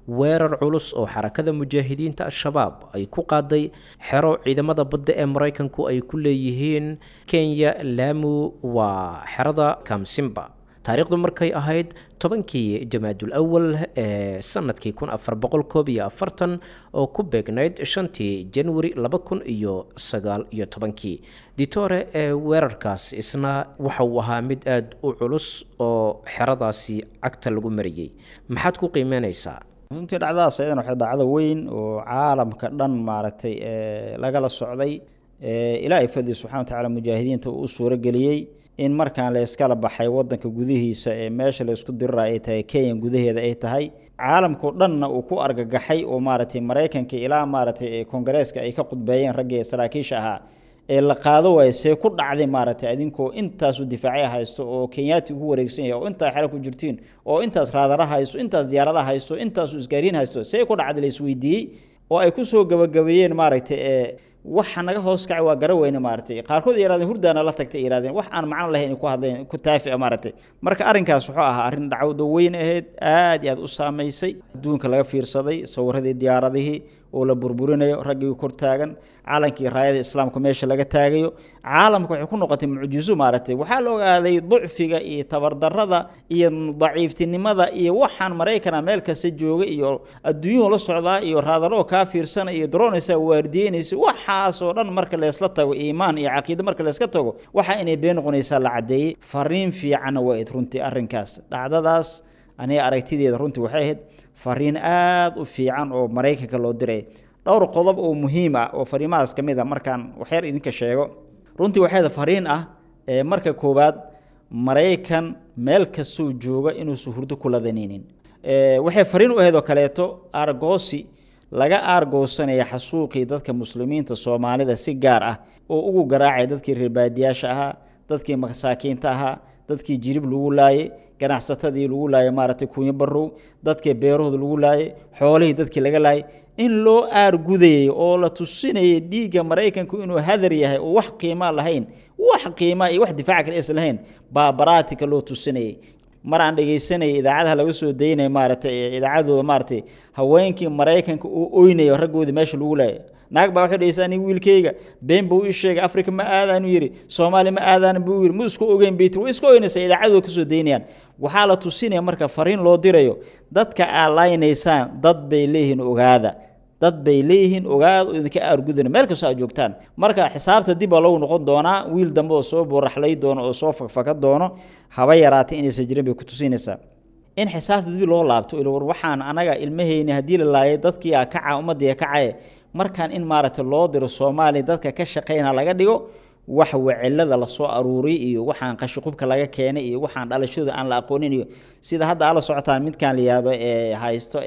weerar culus oo xarakada mujaahidiinta al-shabaab ay ku qaaday xero ciidamada badda ee maraykanku ay ku leeyihiin kenya laamu waa xerada kamsimba taariikhdu markay ahayd tobankii jamaadul awal ee sanadkii kun afar boqol koob iyo afartan oo ku beegnayd shantii januari laba kun iyo sagaal iyo tobankii ditore ee weerarkaas isna waxa uu ahaa mid aada u culus oo xeradaasi cagta lagu mariyey maxaad ku qiimeynaysaa runtii dhacdadaas ayadana waxay dhacdo weyn oo caalamka dhan maaragtay lagala socday ilaahay fadli subxana wa tacaala mujaahidiinta uu u suurageliyey in markaan la iskala baxay wadanka gudihiisa ee meesha la isku dirira ay tahay kenya gudaheeda ay tahay caalamkao dhanna uu ku argagaxay oo maaragtay maraykanka ilaa maaragtay kongareeska ay ka qudbeeyeen raggii saraakiisha ahaa ee la qaado waayo see ku dhacday maaragtay adinkoo intaasu difaacya haysto oo kenyaati ugu wareegsan yahay oo intaa xero ku jirtiin oo intaas raadara haysto intaas diyaarada haysto intaasu isgaariin haysto see ku dhacday la isweydiiyey oo ay kusoo gabagabeeyeen maaragtay ee waxa naga hoos kacay waa gara weyne maaragtay qaarkood yarahdeen hurdaana la tagtay yirahdeen wax aan macno lahayn ku hadleen ku taafica maaragtay marka arrinkaas wuxuu ahaa arrin dhacwada weyn ahayd aad iyo aad u saamaysay adduunka laga fiirsaday sawiradii diyaaradihii oo la burburinayo raggii kor taagan calankii raayada islaamka meesha laga taagayo caalamka waxay ku noqotay mucjizo maaragtay waxaa la ogaaday ducfiga iyo tabardarada iyo daciiftinimada iyo waxaan maraykana meel kasta jooga iyo adduunyuhu la socdaa iyo raadaro kaa fiirsana iyo daroonaysa waardiyeynaysa waxaasoo dhan marka leysla tago iimaan iyo caqiide marka layska tago waxa inay been noqonaysaa la caddeeyey fariin fiicanna waa id runtii arrinkaas dhacdadaas aniga aragtideeda runtii waxay ahayd fariin aada u fiican oo maraykanka loo diray dhowr qodob oo muhiim ah oo fariimahaas ka mid a markaan waxyar idinka sheego runtii waxay ahayd fariin ah ee marka koowaad maraykan meel kastuu jooga inuusan hurdo ku ladanaynin waxay fariin u ahayd oo kaleeto argoosi laga aargoosanaya xasuuqii dadka muslimiinta soomaalida si gaar ah oo ugu garaacay dadkii reerbaadiyaasha ahaa dadkii masaakiinta ahaa dadkii jirib lagu laayay ganacsatadii lagu laayay maaragtay kunyo barow dadkii beerahooda lagu laayay xoolihii dadkii laga laayay in loo aargudayay oo la tusinayay dhiigga maraykanku inuu hadar yahay oo wax qiimaa lahayn wax qiimaa iyo wax difaaca kale is lahayn baa baraatika loo tusinayay mar aan dhegaysanayay idaacadaha laga soo daynaya maaragtay idaacadooda maaragtay haweenkii maraykanka uu oynayo raggoodii meesha lagu laayay naag baa waxay dhahaysaa nin wiilkayga been buu ii sheegay afrika ma aadaanu yidhi soomaali ma aadaan buu yidhi ma isku ogeyn baytir way iska oynaysaa idaacadooda kasoo daynayaan waxaa la tusinaya marka fariin loo dirayo dadka aad laynaysaan dad bay leeyihiin ogaada dad bay leeyihiin ogaada oo idinka aargudana meel kastoo aad joogtaan marka xisaabta dib baa lagu noqon doonaa wiil dambe oo soo boraxlay doono oo soo fakfaka doono haba yaraatay inaysan jirin bay ku tusinaysaa in xisaabta dib loo laabto war waxaan anaga ilmahayni haddii la laayay dadkii a kaca ummadii kacaye markaan in maaragtay loo diro soomaaliya dadka ka shaqayna laga dhigo wax wacilada lasoo aruuriy iyo waxaan qashiqubka laga keenay iyo waxaan dhalashooda aan la aqoonin iyo sida hadda ala socotaan midkaan la yihahdo ee haysto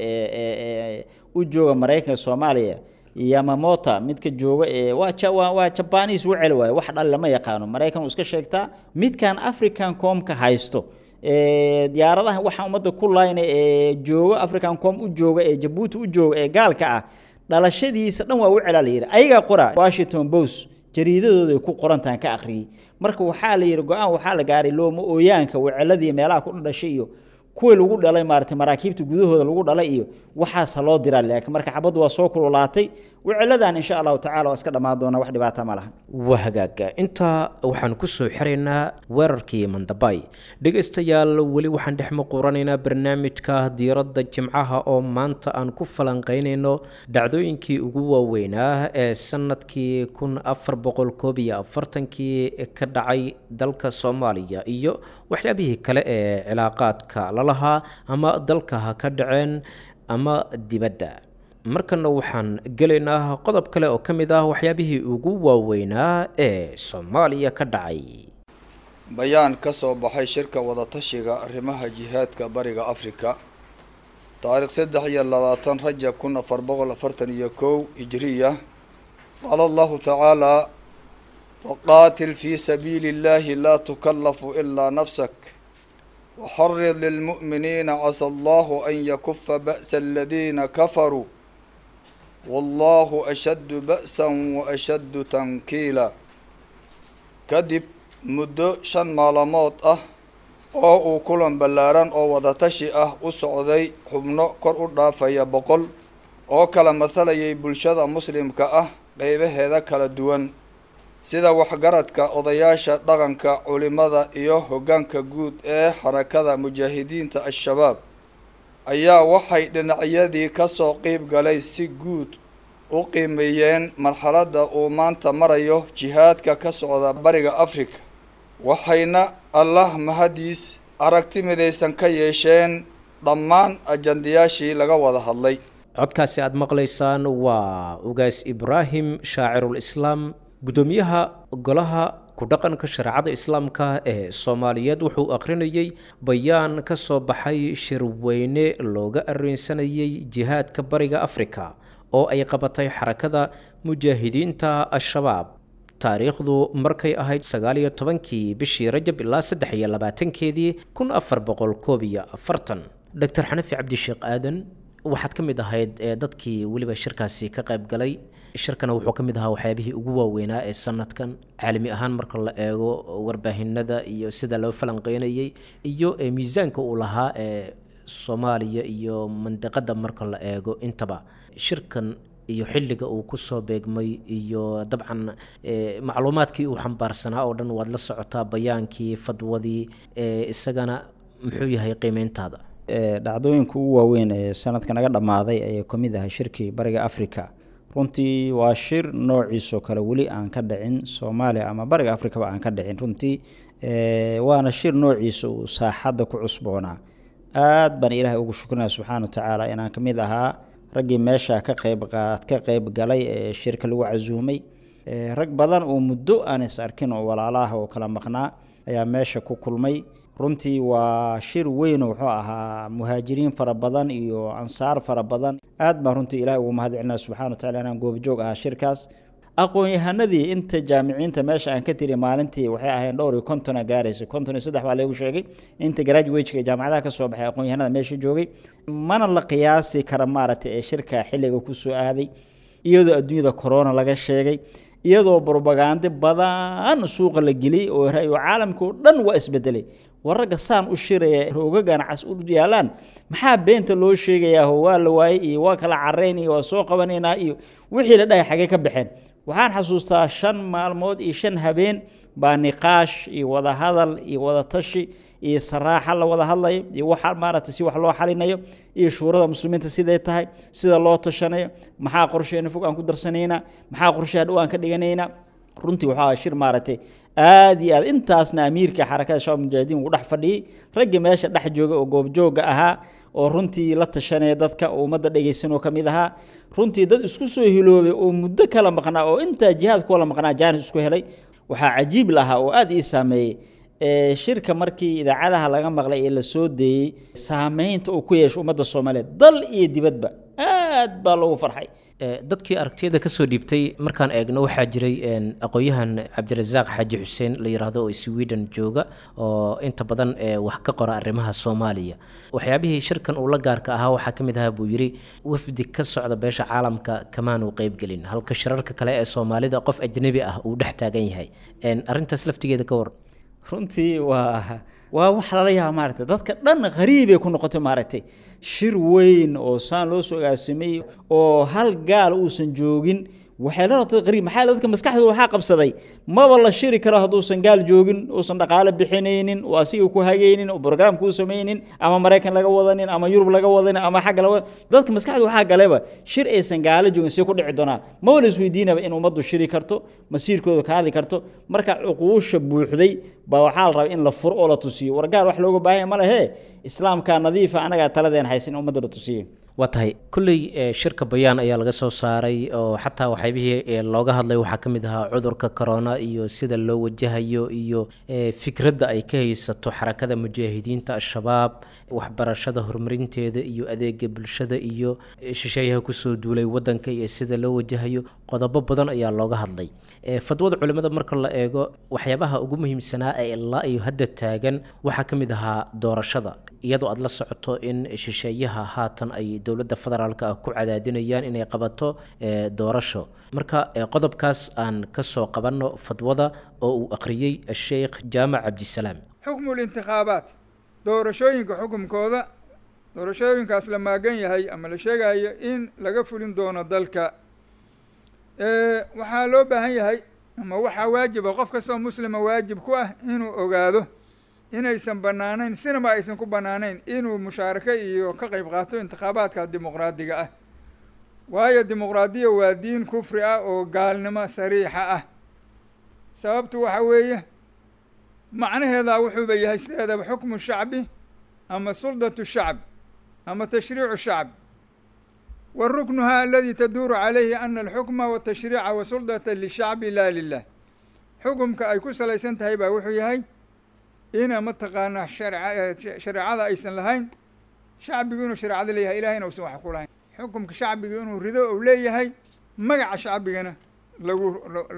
ee u jooga maraykanka soomaaliya yamamota midka jooga ee waa waa jabanis wacel waaye wax dhal lama yaqaano maraykan uu iska sheegtaa midkan african comka haysto diyaaradaha waxaa ummadda ku layna ee jooga african com u jooga ee jabuuti u jooga ee gaalka ah dhalashadiisa dhan waa u celaa la yidhi ayagaa qora washington post jariidadooda ay ku qorantahan ka akhriyey marka waxaa la yidhi go-aan waxaa la gaaray looma ooyaanka waceladii meelaha ku dhashay iyo kuwii lagu dhalay maaragtay maraakiibta gudahooda lagu dhalay iyo waxaasa loo diraa laakiin marka xabaddu waa soo kululaatay wiciladan insha allahu tacala waa iska dhammaan doonaa wax dhibaata ma laha waa hagaaga intaa waxaan ku soo xiraynaa weerarkii mandabay dhegaystayaal weli waxaan dhex muquuranaynaa barnaamijka diiradda jimcaha oo maanta aan ku falanqeynayno dhacdooyinkii ugu waaweynaa ee sanadkii kun afar boqol koob iyo afartankii ka dhacay dalka soomaaliya iyo waxyaabihii kale ee cilaaqaadka lalahaa ama dalka ha ka dhaceen ama dibadda markana waxaan gelaynaa qodob kale oo ka mid ah waxyaabihii ugu waaweynaa ee soomaaliya ka dhacay bayaan ka soo baxay shirka wadatashiga arrimaha jihaadka bariga afrika taariikh saddex iyo labaatan rajab kun afar boqol afartan iyo kow hijriya qaala allahu tacaalaa waqaatil fii sabiili اllahi laa tukallafu ilaa nafsak waxarid lilmu'miniina casa allahu an yakufa ba'sa aladiina kafaruu wallahu ashaddu ba'san wa ashaddu tankiila kadib muddo shan maalmood ah oo uu kulan ballaaran oo wadatashi ah u socday xubno kor u dhaafaya boqol oo kala mathalayay bulshada muslimka ah qeybaheeda kala duwan sida waxgaradka odayaasha dhaqanka culimada iyo hoggaanka guud ee xarakada mujaahidiinta al-shabaab ayaa waxay dhinacyadii ka soo qeyb galay si guud u qiimeeyeen marxaladda uu maanta marayo jihaadka ka socda bariga afrika waxayna allah mahadiis aragti midaysan ka yeesheen dhammaan ajandayaashii laga wada hadlay codkaasi aada maqlaysaan waa ugaas ibraahim shaacirul islaam guddoomiyaha golaha ku-dhaqanka shareecada islaamka ee soomaaliyeed wuxuu akhrinayey bayaan ka soo baxay shirweyne looga areensanayay jihaadka bariga afrika oo ay qabatay xarakada mujaahidiinta al-shabaab taariikhdu markay ahayd sagaaliyo tobankii bishii rajab ilaa saddex iyo labaatankeedii kun afar boqol koob iyo afartan doctor xanafi cabdisheekh aadan waxaad ka mid ahayd ee dadkii weliba shirkaasi ka qayb galay shirkana wuxuu ka mid ahaa waxyaabihii ugu waaweynaa ee sanadkan caalami ahaan marka la eego warbaahinada iyo sida loo falanqeynayay iyo miisaanka uu lahaa ee soomaaliya iyo mandiqada marka la eego intaba shirkan iyo xilliga uu kusoo beegmay iyo dabcan macluumaadkii uu xambaarsanaa oo dhan waad la socotaa bayaankii fadwadii isagana muxuu yahay qiimeyntaada dhacdooyinka ugu waaweyn ee sanadka naga dhammaaday ayay ka mid ahay shirkii bariga africa runtii waa shir noociisoo kale weli aan ka dhicin soomaaliya ama bariga africaba aan ka dhicin runtii waana shir noociisa uu saaxadda ku cusboonaa aad baan ilaahay ugu shukrinaya subxaana wa tacaala inaan ka mid ahaa raggii meesha ka qayb qaad ka qayb galay ee shirka lagu casuumay rag badan oo muddo aan is arkin oo walaalaah oo kala maqnaa ayaa meesha ku kulmay runtii waa shir weyn wuxuu ahaa muhaajiriin fara badan iyo ansaar fara badan aad baan runtii ilahay ugu mahad celinaya subxana wa tacala inaan goobjoog ahaa shirkaas aqoon-yahanadii inta jaamiciinta meesha aan ka tiri maalintii waxay ahayn dhowr iyo kontona gaaraysa konton iyo saddex baa lagu sheegay inta graduateka jaamacadaha ka soo baxay aqoon-yahanada meesha joogay mana la qiyaasi kara maaragtay ee shirka xilliga kusoo aaday iyadoo adduunyada corona laga sheegay iyadoo brobagande badan suuqa la geliyey oo ra-yo caalamka oo dhan waa isbedelay waragga saan u shiraya roogagan cas u yaalaan maxaa beenta loo sheegayaa waa la waayey iyo waa kala carayn iyo waa soo qabanaynaa iyo wixii la dhahay xagee ka baxeen waxaan xasuustaa shan maalmood iyo shan habeen baa niqaash iyo wadahadal iyo wadatashi iyo saraaxa la wada hadlayo iyo waxa maaragtay si wax loo xalinayo iyo shuurada muslimiinta siday tahay sida loo tashanayo maxaa qorsheena fog aan ku darsanaynaa maxaa qorsheha dhow aan ka dhiganaynaa runtii waxaa shir maaragtay aad iyo aad intaasna amiirka xarakada shabaab mujaahidiin uu dhex fadhiyey raggii meesha dhex jooga oo goobjooga ahaa oo runtii la tashanaya dadka oo ummadda dhegaysan oo ka mid ahaa runtii dad isku soo hiloobay oo muddo kala maqnaa oo intaa jihaad kuwala maqnaa jaanis isku helay waxaa cajiib lahaa oo aad ii saameeyey shirka markii idaacadaha laga maqlay ee la soo deeyey saameynta uu ku yeesho ummadda soomaaliyeed dal iyo dibadba aad baa loogu farxay dadkii aragtiyada kasoo dhiibtay markaan eegno waxaa jiray aqoon-yahan cabdirasaaq xaaji xuseen la yiraahdo oo sweden jooga oo inta badan wax ka qora arrimaha soomaaliya waxyaabihii shirkan uu la gaarka ahaa waxaa ka mid ahaa buu yidhi wafdi ka socda beesha caalamka kamaanu qeybgelin halka shirarka kale ee soomaalida qof ajnabi ah uu dhex taagan yahay arrintaas laftigeeda ka war runtii waa waa wax lala yaaba maaragtay dadka dhan qariibay ku noqotay maaragtay shir weyn oo saan loo soo agaasimay oo hal gaal uusan joogin waxay la noqotay qariib maxaa dadka maskaxdooda waxaa qabsaday maba la shiri karo hadduusan gaal joogin uusan dhaqaale bixinaynin oo asiga ku hagaynin oo programka u samaynin ama maraykan laga wadanin ama yurub laga wadanin ama xagga laga dadka maskaxda waxaa galeba shir aysan gaalo joogin see ku dhici doonaa maba la isweydiinaba in ummaddu shiri karto masiirkooda ka hadli karto marka cuquusha buuxday baa waxaa la rabaa in la furo oo la tusiyo war gaal wax looga baahanya ma lehe islaamka nadiifa anagaa taladeen haysan in ummadda la tusiyo waa tahay kolley shirka bayaan ayaa laga soo saaray oo xataa waxyaabihii looga hadlay waxaa ka mid ahaa cudurka corona iyo sida loo wajahayo iyo fikradda ay ka haysato xarakada mujaahidiinta al-shabaab waxbarashada horumarinteeda iyo adeega bulshada iyo shisheeyaha kusoo duulay wadanka iyo sida loo wajahayo qodobo badan ayaa looga hadlay fadwada culimada marka la eego waxyaabaha ugu muhiimsanaa ee ilaa iyo hadda taagan waxaa ka mid ahaa doorashada iyadoo aada la socoto in shisheeyaha haatan ay dowladda federaalk ah ku cadaadinayaan inay qabato doorasho marka qodobkaas aan kasoo qabanno fadwada oo uu akhriyey sheekh jaamac cabdisalaam xukmu lintikhaabaat doorashooyinka xukumkooda doorashooyinkaas la maagan yahay ama la sheegayo in laga fulin doono dalka waxaa loo baahan yahay ama waxaa waajiba qof kastoo muslima waajib ku ah inuu ogaado inaysan banaanayn sinaba aysan ku banaanayn inuu mushaarako iyo ka qeyb qaato intikhaabaadka dimuqraadiga ah waayo dimuqraadiya waa diin kufri ah oo gaalnimo sariixa ah sababtu waxa weeye macnaheedaa wuxuuba yahay sideedaba xukmu shacbi ama suldatu shacb ama tashriicu shacb wa ruknuha aladi taduuru calayhi ana alxukma watashriica wasuldata lishacbi laa lilah xukumka ay ku salaysan tahay baa wuxuu yahay ina mataqaanaa shareecada aysan lahayn shacbigu inuu shareecada leeyahay ilahayna usan wax ku lahayn xukumka shacbiga inuu rido ou leeyahay magaca shacbigana lagu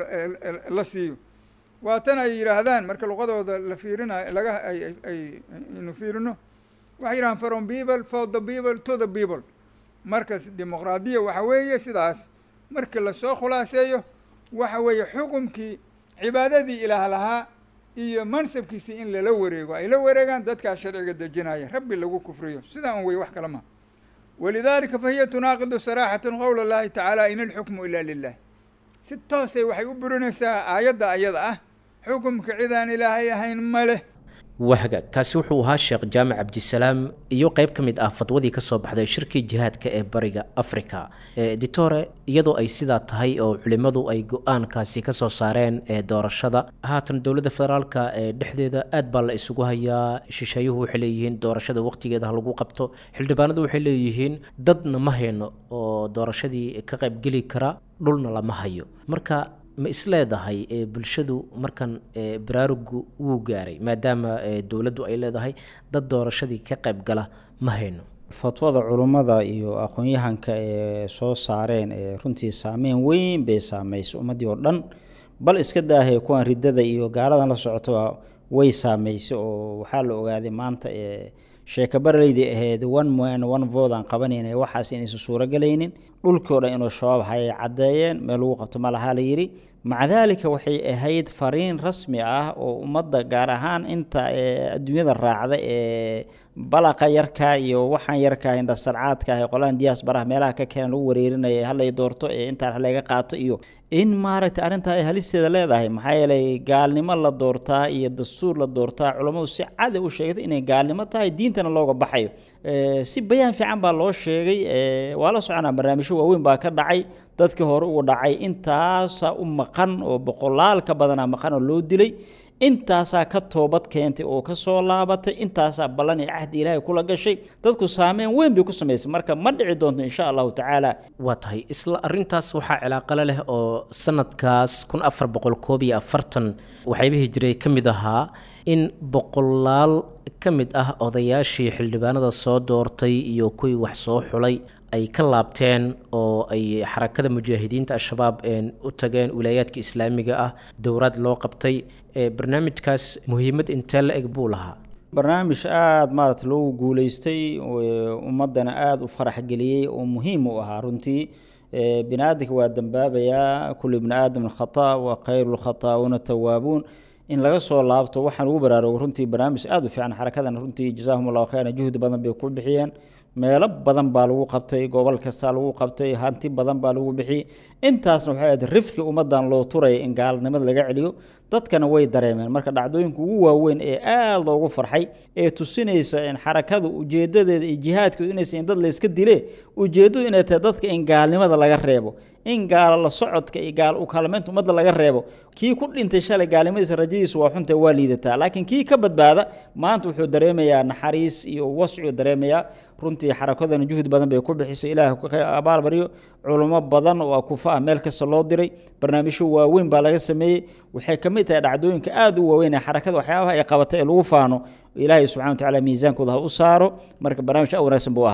la siiyo waa tan ay yidhaahdaan marka luqadooda la fiirinayo laga ay ay aynu fiirino waxay yidhahaan from people for the people to the people markas dimuqraadiya waxa weeye sidaas marka lasoo khulaaseeyo waxa weeye xukumkii cibaadadii ilaah lahaa iyo mansabkiisii in lala wareego ay la wareegaan dadkaa sharciga dejinaya rabbi lagu kufriyo sidaa un wey wax kale maha walidaalika fahiya tunaaqidu saraaxatan qowla llahi tacaala in alxukmu ilaa lilah si toosay waxay u burinaysaa aayadda ayada ah xukumka cidaan ilaahay ahayn ma leh wahga kaasi wuxuu ahaa sheekh jaamac cabdisalaam iyo qeyb ka mid ah fadwadii kasoo baxday shirkii jihaadka ee bariga africa ditore iyadoo ay sidaa tahay oo culimmadu ay go-aankaasi kasoo saareen ee doorashada haatan dowladda federaalka ee dhexdeeda aad baa la isugu hayaa shisheeyuhu waxay leeyihiin doorashada waqtigeeda ha lagu qabto xildhibaanadu waxay leeyihiin dadna ma hayno oo doorashadii ka qaybgeli kara dhulna lama hayo marka ma isleedahay bulshadu markan baraarugu wuu gaaray maadaama dowladdu ay leedahay dad doorashadii ka qayb gala ma hayno fatwada culummada iyo aqoon-yahanka ee soo saareen ee runtii saameyn weyn bay saameysay ummaddii oo dhan bal iska daahay kuwan riddada iyo gaaladan la socotoba way saameysay oo waxaa la ogaaday maanta ee sheeka baraleydii ahayd one man one vote aan qabanayna waxaas inaysan suurogelaynin dhulkii o dhan inuu shabaab hayay caddeeyeen meel lagu qabto ma lahaa la yidhi maca daalika waxay ahayd fariin rasmi ah oo ummadda gaar ahaan inta adduunyada raacda ee balaqa yarka iyo waxaan yarka indhasarcaadka ah qolahan diyaas baraha meelaha ka keenan lagu wareerinaya halay doorto ee intaan halaga qaato iyo in maaragtay arrintaa ay halisteeda leedahay maxaa yeelay gaalnimo la doortaa iyo dastuur la doortaa culammadu si cad u sheegtay inay gaalnimo tahay diintana looga baxayo si bayaan fiican baa loo sheegay waa la soconaa barnaamijyo waaweyn baa ka dhacay dadkii hore uu dhacay intaasaa u maqan oo boqolaal ka badanaa maqan oo loo dilay intaasaa ka toobad keentay oo ka soo laabatay intaasaa ballan iyo cahdi ilaahay kula gashay dadku saameyn weyn bay ku samaysay marka ma dhici doonto insha allahu tacaala waa tahay isla arintaas waxaa cilaaqale leh oo sanadkaas kun afar boqol koob iyo afartan waxyaabihii jiray ka mid ahaa in boqolaal ka mid ah odayaashii xildhibaanada soo doortay iyo kuwii wax soo xulay ay ka laabteen oo ay xarakada mujaahidiinta al-shabaab u tageen wilaayaadka islaamiga ah dowraad loo qabtay barnaamijkaas muhiimad intee la eg buu lahaa barnaamij aada maarata loogu guuleystay ummaddana aada u farax geliyey oo muhiim u ahaa runtii bini aadamka waa dambaabayaa kullu ibni aadam khata wa khayru lkhataa'uuna tawaabuun in laga soo laabto waxaan ugu baraarugo runtii barnaamij aada u fiican xarakadan runtii jazaahum allahu khayran juhdi badan bay ku bixiyeen meelo badan baa lagu qabtay gobol kastaa lagu qabtay hanti badan baa lagu bixiyey intaasna waxay ahayd rifki ummaddan loo turaya in gaalnimada laga celiyo dadkana way dareemeen marka dhacdooyinka ugu waaweyn ee aada loogu farxay ee tusinaysa in xarakadu ujeedadeeda iyo jihaadkeedu inaysa in dad layska dile ujeeddadu inay tahay dadka in gaalnimada laga reebo in gaalo la socodka iyo gaal u kaalmeynta ummadda laga reebo kii ku dhintay shalay gaalnimadiisa rajadiisa waa xunta waa liidataa laakiin kii ka badbaada maanta wuxuu dareemayaa naxariis iyo wascuu dareemayaa runtii xarakadana juhdi badan bay ku bixisay ilaah ka abaalbariyo culummo badan oo kufa ah meel kasta loo diray barnaamijyo waaweyn baa laga sameeyey waxay ka mid tahay dhacdooyinka aada u waaweyn ee xarakada waxyaabaha ay qabatay ee lagu faano ilaahay subxana wa tacala miisaankooda ha u saaro marka barnaamij a wanaagsan buu ahaa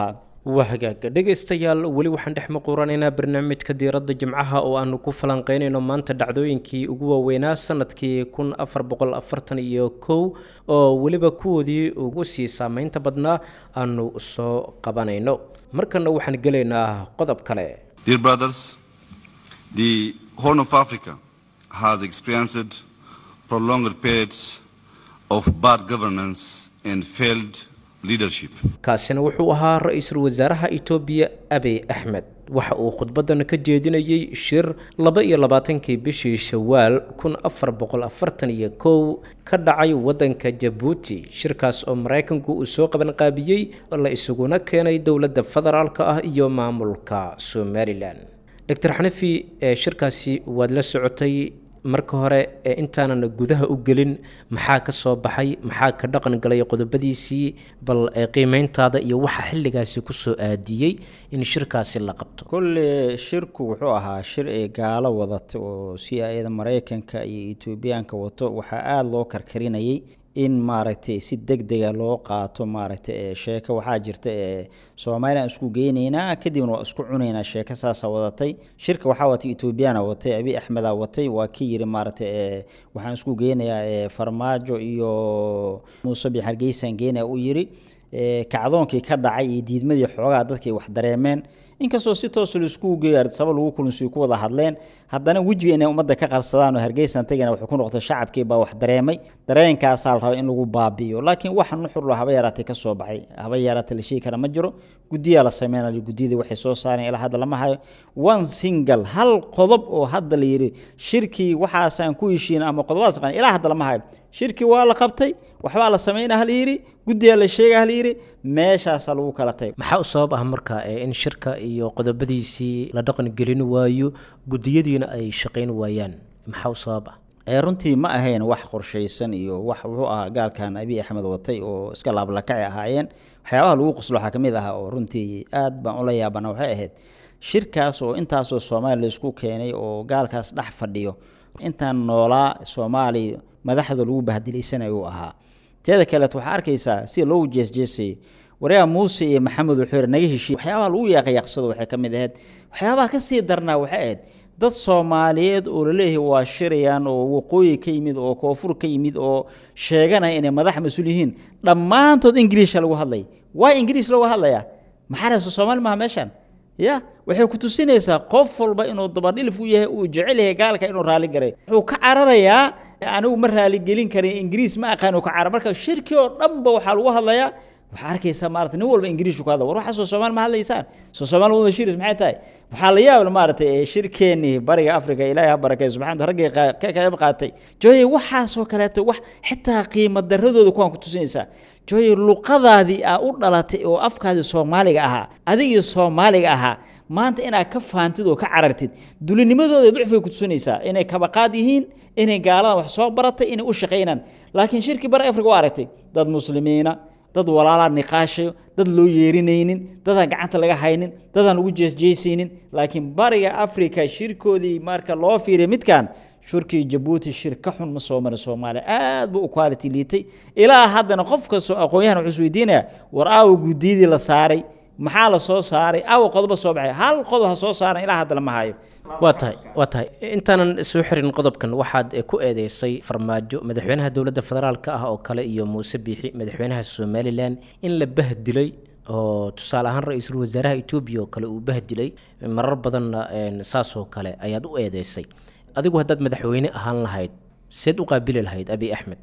waa hagaaga dhegaystayaal weli waxaan dhex maquuranaynaa barnaamijka diiradda jimcaha oo aanu ku falanqeynayno maanta dhacdooyinkii ugu waaweynaa sanadkii kun afar boqol afartan iyo kow oo weliba kuwoodii ugu sii saameynta badnaa aanu soo qabanayno markana waxaan gelaynaa qodob kale Dear brothers, the Horn of Africa has experienced prolonged periods of bad governance and failed leadership. kaasina wuxuu ahaa ra-iisul wasaaraha itoobiya abiy axmed waxa uu khudbadan ka jeedinayey shir laba iyo labaatankii bishii shawaal kun afar boqol afartan iyo kow ka dhacay waddanka jabuuti shirkaas oo maraykanku uu soo qabanqaabiyey la isuguna keenay dowladda federaalka ah iyo maamulka somalilan doctor xanafi ee shirkaasi waad la socotay marka hore ee intaanan gudaha u gelin maxaa ka soo baxay maxaa ka dhaqan galay qodobadiisii bal ee qiimeyntaada iyo waxa xilligaasi kusoo aadiyey in shirkaasi la qabto kolle shirku wuxuu ahaa shir ay gaalo wadata oo si ayada maraykanka iyo etoobiyaanka wato waxaa aada loo karkarinayay in maaragtay si deg dega loo qaato maaragtay ee sheeko waxaa jirta ee soomaaliyan isku geynaynaa kadibna waa isku cunaynaa sheeko saasa wadatay shirka waxaa watay etoobiyana watay abi axmeda watay waa ki yiri maaragtay ee waxaan isku geynayaa ee farmaajo iyo muuse bi hargeysaan geynaya u yiri ee kacdoonkii ka dhacay iyo diidmadii xoogaa dadkay wax dareemeen inkastoo si toosa laisku geeyo ardsaba lagu kulansiyo ku wada hadleen haddana wejiga inay ummadda ka qarsadaan oo hargeysan tagana wuxuu ku noqotay shacabkii baa wax dareemay dareenkaasaa la rabay in lagu baabi'iyo laakiin waxa nuxurlo haba yaraatay ka soo baxay haba yaraatay la sheegi kara ma jiro guddiyaa la sameynayo guddiyadii waxay soo saareen ilaa hadda lama hayo one single hal qodob oo hadda la yidhi shirkii waxaasaan ku heshiin ama qodobadaas qan ilaa hadda lama hayo shirkii waa la qabtay waxbaa la sameynaa hal yidhi guddiyaa la sheega hal yidhi meeshaasaa lagu kala tagay maxaa u sabab ah marka ee in shirka iyo qodobadiisii la dhaqan gelin waayo guddiyadiina ay shaqayn waayaan maxaa u sabab ah ee runtii ma ahayn wax qorshaysan iyo wax wuxuu ahaa gaalkan abiy axmed watay oo iska laablakacay ahaayeen waxyaabaha lagu qoslo waxaa ka mid ah oo runtii aad baan ula yaabana waxay ahayd shirkaas oo intaasoo soomaaliya laisku keenay oo gaalkaas dhex fadhiyo intaan noolaa soomaaliya madaxda lagu bahdilaysanayo uu ahaa teeda kaleet waxaa arkaysaa sida loogu jeesjeesayay waryaa muuse iyo maxamed wuxuu yidhi naga heshiiy waxyaabaha lagu yaaqayaqsado waxay ka mid ahayd waxyaabaha ka sii darnaa waxay ahayd dad soomaaliyeed oo laleeyahay waa shirayaan oo waqooyi ka yimid oo koonfur ka yimid oo sheeganaya inay madax mas-uul yihiin dhammaantood ingiliisha lagu hadlay waa ingiliis lagu hadlayaa maxaa rayso soomaali maaha meeshan ya waxay ku tusinaysaa qof walba inuu dabadhilif u yahay uu jecel yahay gaalka inuu raali garay wuxuu ka cararayaa anigu ma raaligelin karin ingiriis ma aqaan uu ka carar marka shirki oo dhanba waxaa lagu hadlayaa waxaa arkaysaa maarata nin walba ingiriishu ku hadla war waxaa soo soomaali ma hadlaysaan soo soomaali wada shiris maxay tahay waxaa la yaab maaragtay shirkeennii bariga afrika ilaahay ha barakay subxana raggii ka qayb qaatay jooye waxaasoo kaleeto wax xitaa qiimo daradooda kuwaan ku tusinaysaa jooye luqadaadii aa u dhalatay oo afkaadii soomaaliga ahaa adigii soomaaliga ahaa maanta inaad ka faantid oo ka carartid dulinimadooda ducfay ku tusinaysaa inay kabaqaad yihiin inay gaaladan wax soo baratay inay u shaqaynaan laakiin shirkii bariga afrika waa aragtay dad muslimiina dad walaalaa niqaashayo dad loo yeerinaynin dadaan gacanta laga haynin dadaan lagu jeesjeesaynin laakiin bariga afrika shirkoodii marka loo fiiriya midkan shurkii jabuuti shir ka xun ma soo marin soomaaliya aad buu u quality liitay ilaa haddana qof kastoo aqoon-yahan wuxuu isweydiinaya war aawa guddiyadii la saaray maxaa la soo saaray aawa qodoba soo baxay hal qodob ha soo saaran ilaa hadda lama hayo waa tahay waa tahay intaanan soo xirin qodobkan waxaad ku eedeysay farmaajo madaxweynaha dowladda federaalka ah oo kale iyo muuse biixi madaxweynaha somalilan in la bahdilay oo tusaale ahaan ra-iisul wasaaraha etoobiya oo kale uu bahdilay marar badanna saasoo kale ayaad u eedeysay adigu haddaad madaxweyne ahaan lahayd seed u qaabili lahayd abiy axmed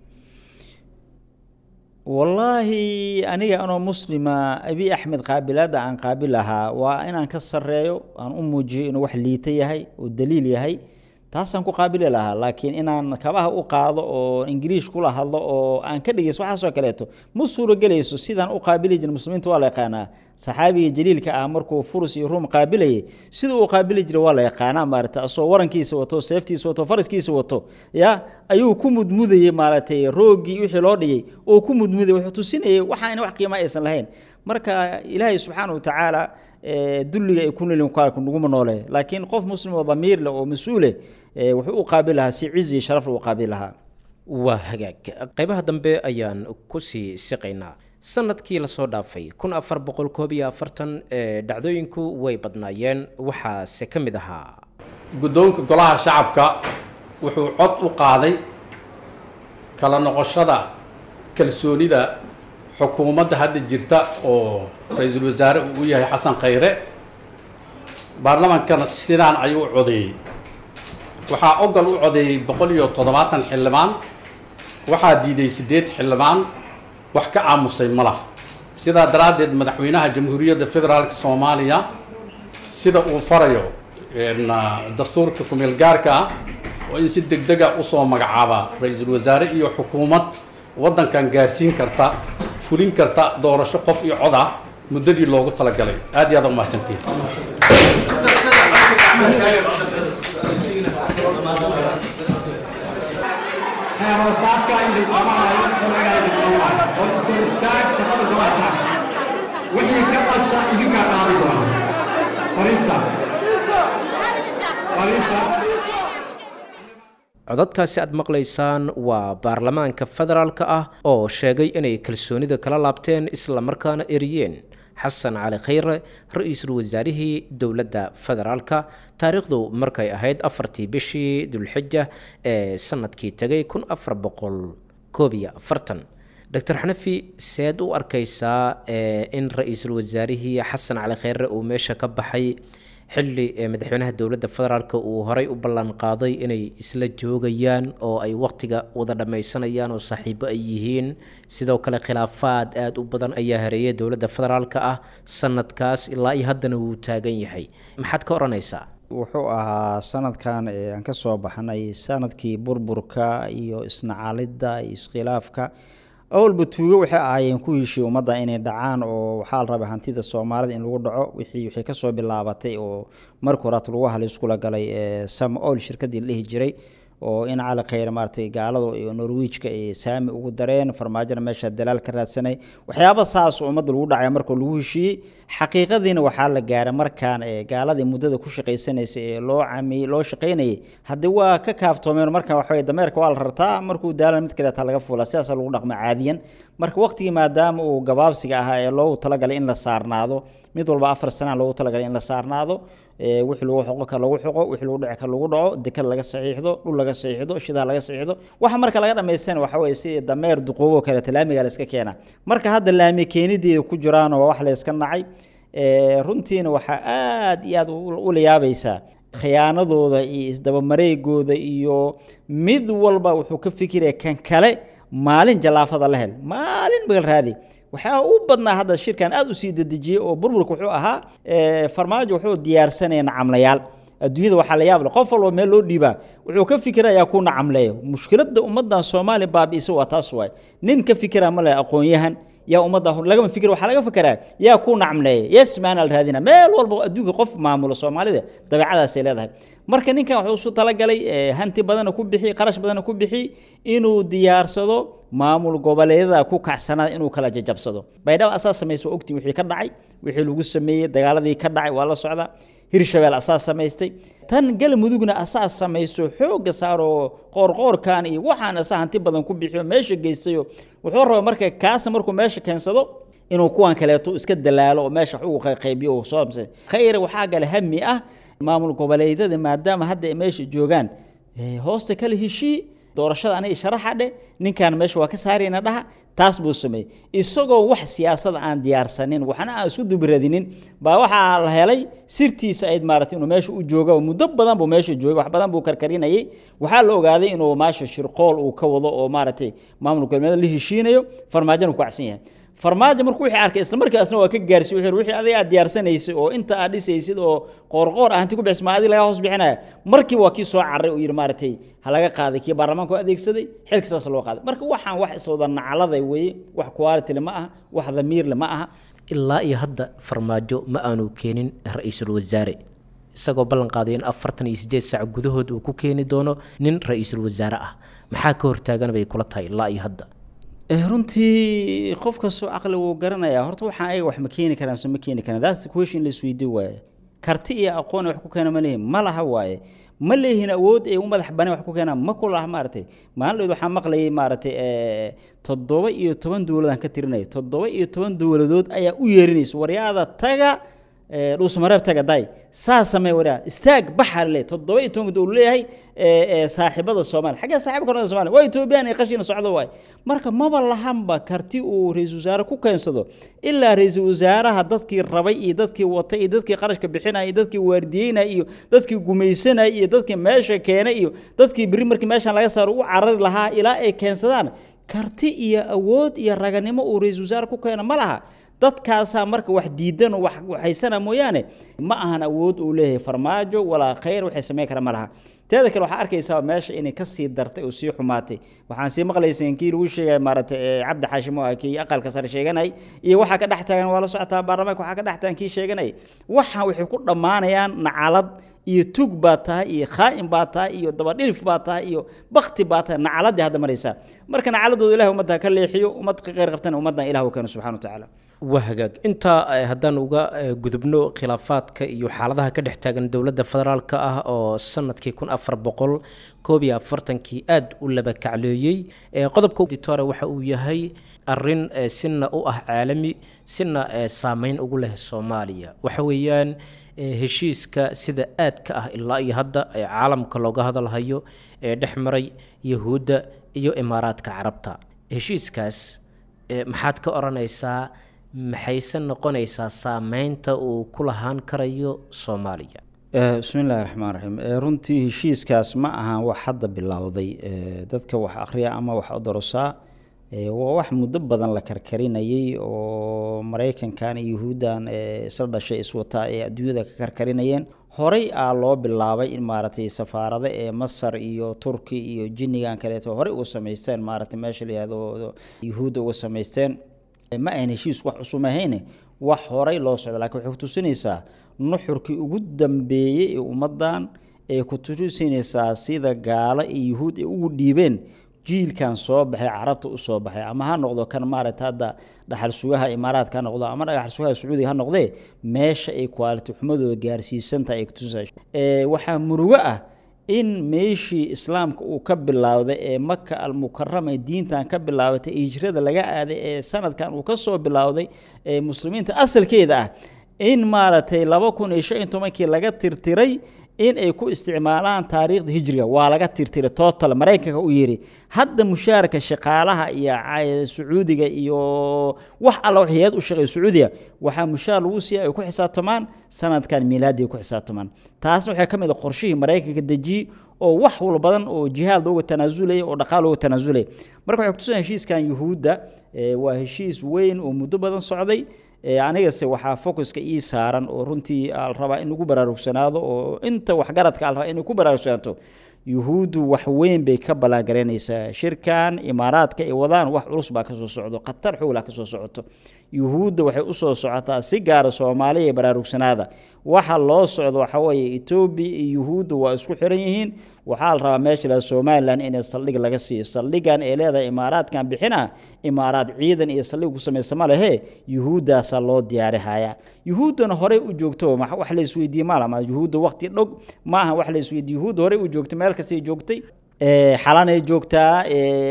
wallaahi aniga anoo muslima abiy axmed qaabilaadda aan qaabil lahaa waa inaan ka sarreeyo aan u muujiyo inuu wax liita yahay oo daliil yahay taasaan ku qaabili lahaa laakiin inaan kabaha u qaado oo ingiriish kula hadlo oo aan ka dhegeyso waxaasoo kaleeto ma suuragelayso sidaan u qaabili jira muslimiinta waa la yaqaanaa saxaabiga jaliilka ah markuu furus iyo ruum qaabilayay siduu u qaabili jiray waa la yaqaanaa maarata asoo warankiisa wato seeftiisa wato faraskiisa wato ya ayuu ku mudmudayey maaragtay roogii wixii loo dhigay oo ku mudmudayay wuxuu tusinayay waxaana wax qiima aysan lahayn marka ilaahay subxaana wa tacaala dulliga ay ku nolin kaalku naguma noole laakiin qof muslim oo damiir leh oo mas-uuleh wuxuu u qaabil lahaa si cizi iyo sharaf u qaabil lahaa waa hagaag qaybaha dambe ayaan kusii siqaynaa sanadkii lasoo dhaafay kun afar boqol koob iyo afartan ee dhacdooyinku way badnaayeen waxaase ka mid ahaa guddoonka golaha shacabka wuxuu cod u qaaday kala noqoshada kalsoonida xukuumadda hadda jirta oo ra-iisul wasaare uu u yahay xasan khayre baarlamaankana sidaan ayuu u codeeyey waxaa ogol u codeeyey boqol iyo toddobaatan xildhibaan waxaa diiday siddeed xildhibaan wax ka aamusay ma laha sidaa daraaddeed madaxweynaha jamhuuriyadda federaalka soomaaliya sida uu farayo dastuurka kumeel gaarka ah oo in si deg dega usoo magacaaba ra-iisul wasaare iyo xukuumad waddankan gaarsiin karta fulin karta doorasho qof iyo cod ah muddadii loogu talagalay aad iyo aad umahadsantiin hoosaadka idin qabanayo sharciga idin qabanayo oo isu istaag shaqada golaha wixii ka qadsha idinkaa qaadi doona fariista fariista codadkaasi aad maqlaysaan waa baarlamaanka federaalka ah oo sheegay inay kalsoonida kala laabteen islamarkaana eriyeen xasan cali khayre ra-iisul wasaarihii dowladda federaalka taariikhdu markay ahayd afartii bishii dulxija ee sanadkii tegay kun afar boqol koob iyo afartan doctor xanafi seed u arkaysaa in ra-iisul wasaarihii xasan cali khayre uu meesha ka baxay xilli madaxweynaha dowladda federaalk uu horey u ballan qaaday inay isla joogayaan oo ay waqtiga wada dhammaysanayaan oo saaxiibo ay yihiin sidoo kale khilaafaad aada u badan ayaa hareeyay dowladda federaalk ah sanadkaas ilaa iyo haddana wuu taagan yahay maxaad ka odhanaysaa wuxuu ahaa sanadkan aan ka soo baxnay sanadkii burburka iyo isnacaalidda iyo iskhilaafka awalba tuugo waxay ahaayeen ku heshii ummadda inay dhacaan oo waxaa la rabay hantida soomaalida in lagu dhaco wixii waxay kasoo bilaabatay oo marka horaat lagu haliskula galay sam ol shirkadii la dhihi jiray oo in cali khayr maaratay gaalada iyo norwijka ay saami ugu dareen farmaajona meesha dalaal ka raadsanay waxyaaba saas oo ummadda lagu dhacay marka lagu heshiiyey xaqiiqadiina waxaa la gaaray markaan gaaladii muddada ku shaqaysanaysay ee loo cami loo shaqaynayay haddii waa ka kaaftoomeen marka waxaway dameerka waa la rartaa markuu daalan mid kaleeta laga fuula sidaasa lagu dhaqma caadiyan marka waqtigii maadaama uu gabaabsiga ahaa ee loogu talagalay in la saarnaado mid walba afar sana loogu talagalay in la saarnaado wixii lagu xoqo ka lagu xoqo wixii lagu dhici ka lagu dhaco dekad laga saxiixdo dhul laga saxiixdo shidaha laga saxiixdo waxa marka laga dhamaystana waxa weeye sidii dameer duqoobo kale laamiga la iska keena marka hadda laami keenideeda ku jiraan waa wax la iska nacay runtiina waxaa aad iyo aad ula yaabaysaa khiyaanadooda iyo isdabamareegooda iyo mid walba wuxuu ka fikiraya kan kale maalin jallaafada la hel maalin bagal raadi waxaa u badnaa hadda shirkan aad usii dedejiyey oo burburka wuxuu ahaa farmaajo wuxuu diyaarsanaya nacamlayaal adduunyada waxaa la yaab leh qof walba meel loo dhiibaa wuxuu ka fikirayaa ku nacamleeyo mushkiladda ummaddan soomaaliya baabi'isa waa taas waay nin ka fikira ma leh aqoon-yahan yaa ummadda lagama fikir waxaa laga fikiraa yaa ku nacamleeya yes maana la raadina meel walba adduunka qof maamulo soomaalida dabeecadaasay leedahay marka ninkan wuxuu isu talagalay hanti badana ku bixi qarash badana ku bixi inuu diyaarsado maamul goboleedyada ku kacsanaada inuu kala jajabsado baydhabo asaas samaysa ogtii wixii ka dhacay wixii lagu sameeyey dagaaladii ka dhacay waa la socdaa hirshabeel asaas samaystay tan galmudugna asaas samaysto xoogga saaroo qoorqoorkan iyo waxaan asaa hanti badan ku bixiyo meesha geystayo wuxuu rabaa marka kaasa markuu meesha keensado inuu kuwan kaleeto iska dalaalo oo meesha wax ugu qaybiyo uu soo khayr waxaa gale hami ah maamul goboleedyada maadaama hadda ay meesha joogaan hoosta kala heshii doorashada aniga sharaxa dheh ninkan meesha waa ka saarayna dhaha taas buu sameeyey isagoo wax siyaasada aan diyaarsanin waxna aan isku dubradinin baa waxaa la helay sirtiisa ayd maaragtay inuu meesha u jooga muddo badan buu meesha joogay wax badan buu karkarinayay waxaa la ogaaday inuu meesha shirqool uu ka wado oo maaragtay maamul goboleed la heshiinayo farmaajona ku cagsan yahay farmaajo markuu wixii arkay isla markaasna waa ka gaarsi wuxuu wixii adiga aad diyaarsanaysay oo inta aad dhisaysid oo qoorqoor ah inti ku bixis ma adiga laga hoos bixinaya markii waa kii soo carray oo yidhi maaragtay ha laga qaaday kii baarlamaanku adeegsaday xilka saas loo qaaday marka waxaan wax iswada nacladay weeye wax quality ma aha wax damiirle ma aha ilaa iyo hadda farmaajo ma aanu keenin ra-iisul wasaare isagoo ballan qaaday in afartan iyo siddeed saac gudahood uu ku keeni doono nin ra-iisul wasaare ah maxaa ka hortaagan bay kula tahay ilaa iyo hadda runtii qof kastoo caqli wuu garanayaa horta waxaan ayaga wax ma keeni karaan mise ma keeni karaan that's the question la isweydiin waaye karti iyo aqoon wax ku keena ma leeyihin ma laha waaye ma leeyihiin awood ay u madax baneen wax ku keenaan ma kulaha maaragtay maalin waxaa maqlayay maaragtay toddoba iyo toban dowladaan ka tirinaya toddoba iyo toban dowladood ayaa u yeerinaysa waryaada taga dhuusamareeb taga day saa samee waryaa istaag baxa le toddoba iyo tobanka dowlad leeyahay saaxiibada soomaaliya xaggee saaxiibka koronada soomaaliya waa etoobiyaan ay qashina socdo waay marka maba lahanba karti uu ra-iisul wasaare ku keensado ilaa ra-iisul wasaaraha dadkii rabay iyo dadkii watay iyo dadkii qarashka bixinaya iyo dadkii waardiyeynaya iyo dadkii gumaysanaya iyo dadkii meesha keenay iyo dadkii berri markii meeshan laga saaro u carari lahaa ilaa ay keensadaan karti iyo awood iyo raganimo uu ra-iisul wasaare ku keeno ma laha dadkaasaa marka wax diidan oo wax haysana mooyaane ma ahan awood uu leeyahay farmaajo walaa khayr waxay samayn kara ma laha teeda kale waxaa arkaysaa meesha inay ka sii dartay oo sii xumaatay waxaan sii maqlayseen kii lagu sheegay maaragtay cabdi xaashimo ah kii aqalka sare sheeganay iyo waxaa ka dhex taagan waa la socotaa baarlamaanka waxaa ka dhex taagan kii sheeganay waxaan waxay ku dhammaanayaan nacalad iyo tug baa tahay iyo khaa'in baa tahay iyo dabadhilif baa tahay iyo bakti baa tahay nacaladii hadda maraysaa marka nacaladooda ilahay ummadda ka leexiyo ummad ka qeyr qabtana ummaddan ilah u keeno subxana wa tacaala waa hagaag intaa haddaan uga gudubno khilaafaadka iyo xaaladaha ka dhex taagan dowladda federaalka ah oo sanadkii kun afar boqol koob iyo afartankii aada u laba kacleeyey qodobka ditore waxa uu yahay arin sina u ah caalami sina saameyn ugu leh soomaaliya waxa weeyaan heshiiska sida aadka ah ilaa iyo hadda ee caalamka looga hadalhayo ee dhex maray yahuudda iyo imaaraadka carabta heshiiskaas maxaad ka odhanaysaa maxayse noqonaysaa saameynta uu ku lahaan karayo soomaaliya bismi illaahi raxmaan raxiim runtii heshiiskaas ma ahan wax hadda bilowday dadka wax akhriya ama wax odorosaa waa wax muddo badan la karkarinayay oo maraykankan iyo yuhuuddan isla dhashay iswataa ee adduunyada ka karkarinayeen horey aa loo bilaabay in maaragtay safaarado ee masar iyo turki iyo jinnigan kaleeto horey uga samaysteen maaragtay meesha la yihahdo yuhuudda uga samaysteen ma ahan heshiis wax cusub ahayne wax horey loo socda lakiin waxay kutusinaysaa nuxurkii ugu dambeeyey ee ummaddan ee kutusinaysaa sida gaalo iyo yuhuud ay ugu dhiibeen jiilkan soo baxay carabta u soo baxay ama ha noqdo kan maaragta hadda dhaxal sugaha imaaraadka ha noqdo ama dhaxal sugaha sacuudiga ha noqdee meesha ay quality xumadooda gaarsiisantahay ay kutusinaysaa waxaa murugo ah in meeshii islaamka uu ka bilowday ee maka almukarama diintan ka bilaabatay hijrada laga aaday ee sanadkan uu ka soo bilowday ee muslimiinta asalkeeda ah in maaragtay laba kun iyo shan iyo tobankii laga tirtiray in ay ku isticmaalaan taariikhda hijriga waa laga tirtiray total maraykanka u yidhi hadda mushaarka shaqaalaha iyo sacuudiga iyo wax alla waxyaad u shaqeeya sacuudiga waxaa mushaar lagu siiya ay ku xisaabtamaan sanadkan miilaadi ay ku xisaabtamaan taasna waxay ka mid a qorshihii maraykanka dejiyey oo wax wal badan oo jihaad looga tanaasulaya oo dhaqaal looga tanaasulaya marka waxay kutusan heshiiskan yuhuudda waa heshiis weyn oo muddo badan socday anigase waxaa focuska ii saaran oo runtii al rabaa in lagu baraarugsanaado oo inta waxgaradka al rabaa inay ku baraarugsanaato yuhuuddu wax weyn bay ka ballaangaraynaysaa shirkan imaaraadka ay wadaan wax culus baa kasoo socdo khatar xoogla kasoo socoto yuhuudda waxay usoo socotaa si gaara soomaaliya ee baraarugsanaada waxa loo socdo waxa weeye etoobiya iyo yuhuudda waa isku xiran yihiin waxaa la rabaa meesha la somalilan in saldhig laga siiyo saldhigan ay leedahay imaaraadkan bixina imaaraad ciidan iyo saldhig ku samaysa ma lehe yuhuuddaasaa loo diyaarihaya yuhuuddana horey u joogto wax la isweydiiye maalama yuhuudda waqti dhog maaha wax la isweydiye yuhuudda horey u joogtay meel kastay joogtay xalanay joogtaa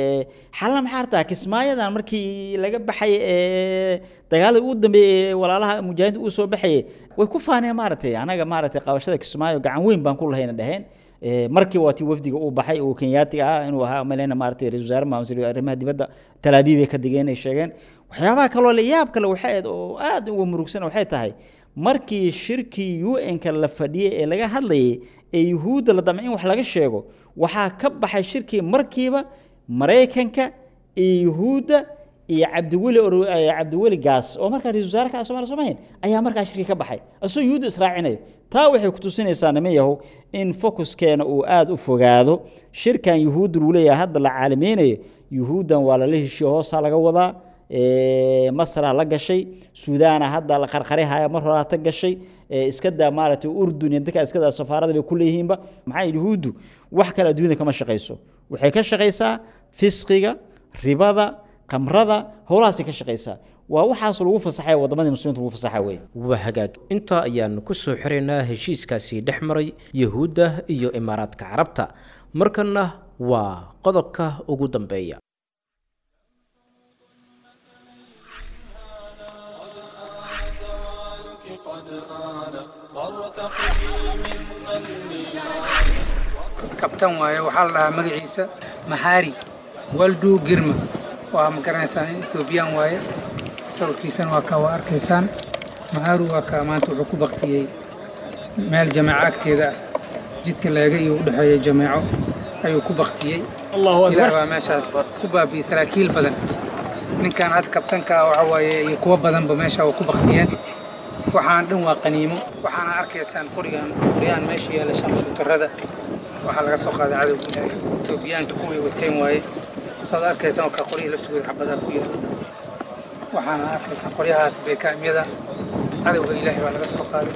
xalana maxaa artaa kismaayadan markii laga baxay dagaaladii ugu dambeeyey walaalaha mujaahidiinta uu soo baxayay way ku faaneen maaragtay anaga maaragtay qabashada kismaayo gacan weyn baan ku lahayna dheheen markii waa tii wafdiga uu baxay uu kenyaatiga ah inuu ahaa maleyna maaragtay ra-isul wasaare maamusl arrimaha dibadda talaabiib ay ka digeen ay sheegeen waxyaabaha kaloo la yaab kale waxay ahayd oo aad uga murugsan waxay tahay markii shirkii u n-ka la fadhiyey ee laga hadlayay ee yuhuudda la damcay in wax laga sheego waxaa ka baxay shirkii markiiba maraykanka iyo yuhuudda iyo cabdiweli cabdiweli gaas oo markaa ra-isul wasaare ka somalia somahayn ayaa markaa shirkii ka baxay asagoo yuhuudda israacinayo taa waxay kutusinaysaa niman yahow in fokuskeena uu aada u fogaado shirkan yuhuudda lagu leeyahay hadda la caalameynayo yuhuuddan waa lala heshiyo hoosaa laga wadaa masra la gashay suudaana hadda la qarqarihaya mar horaata gashay iska daa maaragtay urdun iyo dadka iska daa safaarada bay ku leeyihiinba maxaa yuhuuddu wax kale adduunyada kama shaqayso waxay ka shaqaysaa fisqiga ribada qamrada howlahaasay ka shaqaysaa waa waxaas lagu fasaxay wadamadii muslimiinta lagu fasaxa wey waa hagaag intaa ayaan ku soo xiraynaa heshiiskaasi dhex maray yuhuudda iyo imaaraadka carabta markanna waa qodobka ugu dambeeya kabtan waaye waxaa la dhahaa magaciisa mahari waldu girma waa ma garanaysaan ethoobiyan waaye sawirkiisana waa kaa waa arkaysaan maharu waa kaa maanta wuxuu ku baktiyey meel jameeco agteeda ah jidka leega iyo u dhexeeya jameeco ayuu ku baktiyey ilaah baa meeshaas ku baabiyey saraakiil badan ninkan hadda kabtanka waxa waaye iyo kuwo badanba meesha waa ku baktiyeen waxaan dhan waa qaniimo waxaana arkaysaan qorigan qoryaan meesha yaalla shamshuutarada waxaa laga soo qaaday cadowga ilaahay etoobiyaanka kuway wateen waaye saad arkaysaan oo kaa qoryihii laftooda xabadaa ku yaalla waxaana arkaysaan qoryahaas beekaamyada cadowga ilaahay baa laga soo qaaday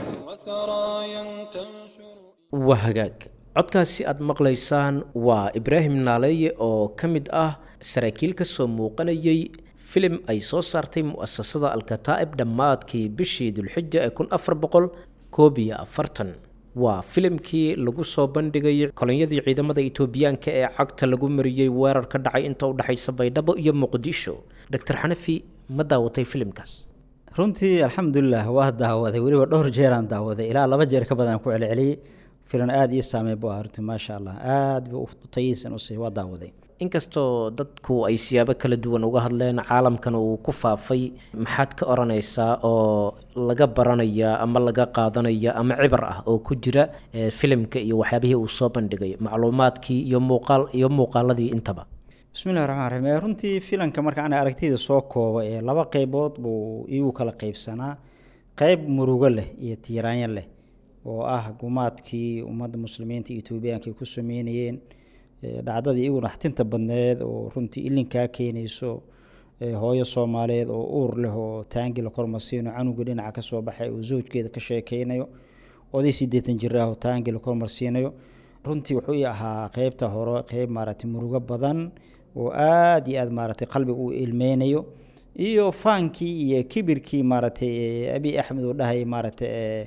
waa hagaag codkaasi aad maqlaysaan waa ibraahim naaleeye oo ka mid ah saraakiil ka soo muuqanayay filim ay soo saartay mu'asasada alkataa'ib dhammaadkii bishii dulxija ee kun afar boqol koob iyo afartan waa filimkii lagu soo bandhigay kolonyadii ciidamada etoobiyaanka ee cagta lagu mariyey weerar ka dhacay inta u dhexaysa baydhabo iyo muqdisho doctor xanafi ma daawatay filimkaas runtii alxamdulilah waa daawaday weliba dhowr jeeraan daawaday ilaa laba jeer ka badan ku celceliyey filan aada ii saameyn bu ah runtii maasha allah aada buu u tayisan usii waa daawaday inkastoo dadku ay siyaabo kala duwan uga hadleen caalamkan uu ku faafay maxaad ka odhanaysaa oo laga baranaya ama laga qaadanaya ama cibar ah oo ku jira filimka iyo waxyaabihii uu soo bandhigay macluumaadkii iyo muuqaal iyo muuqaaladii intaba bismillahi raxmaan raxiim runtii filanka marka ana aragtida soo kooba ee laba qeybood buu iigu kala qeybsanaa qeyb murugo leh iyo tiiraanyo leh oo ah gumaadkii ummadda muslimiinta etoobiyaanka ay ku sameynayeen dhacdadii igu naxtinta badneed oo runtii ilinkaa keenayso hooyo soomaaliyeed oo uur leh oo taangi la kormarsiino canuga dhinaca kasoo baxay oo zoojkeeda ka sheekeynayo oday sideetan jir ah oo taangi la kormarsiinayo runtii wuxuu ii ahaa qeybta hore qeyb maaragtay murugo badan oo aada iyo aada maaragtay qalbiga uu ilmeynayo iyo faankii iyo kibirkii maaragtay abi axmed uu dhahayay maaragtay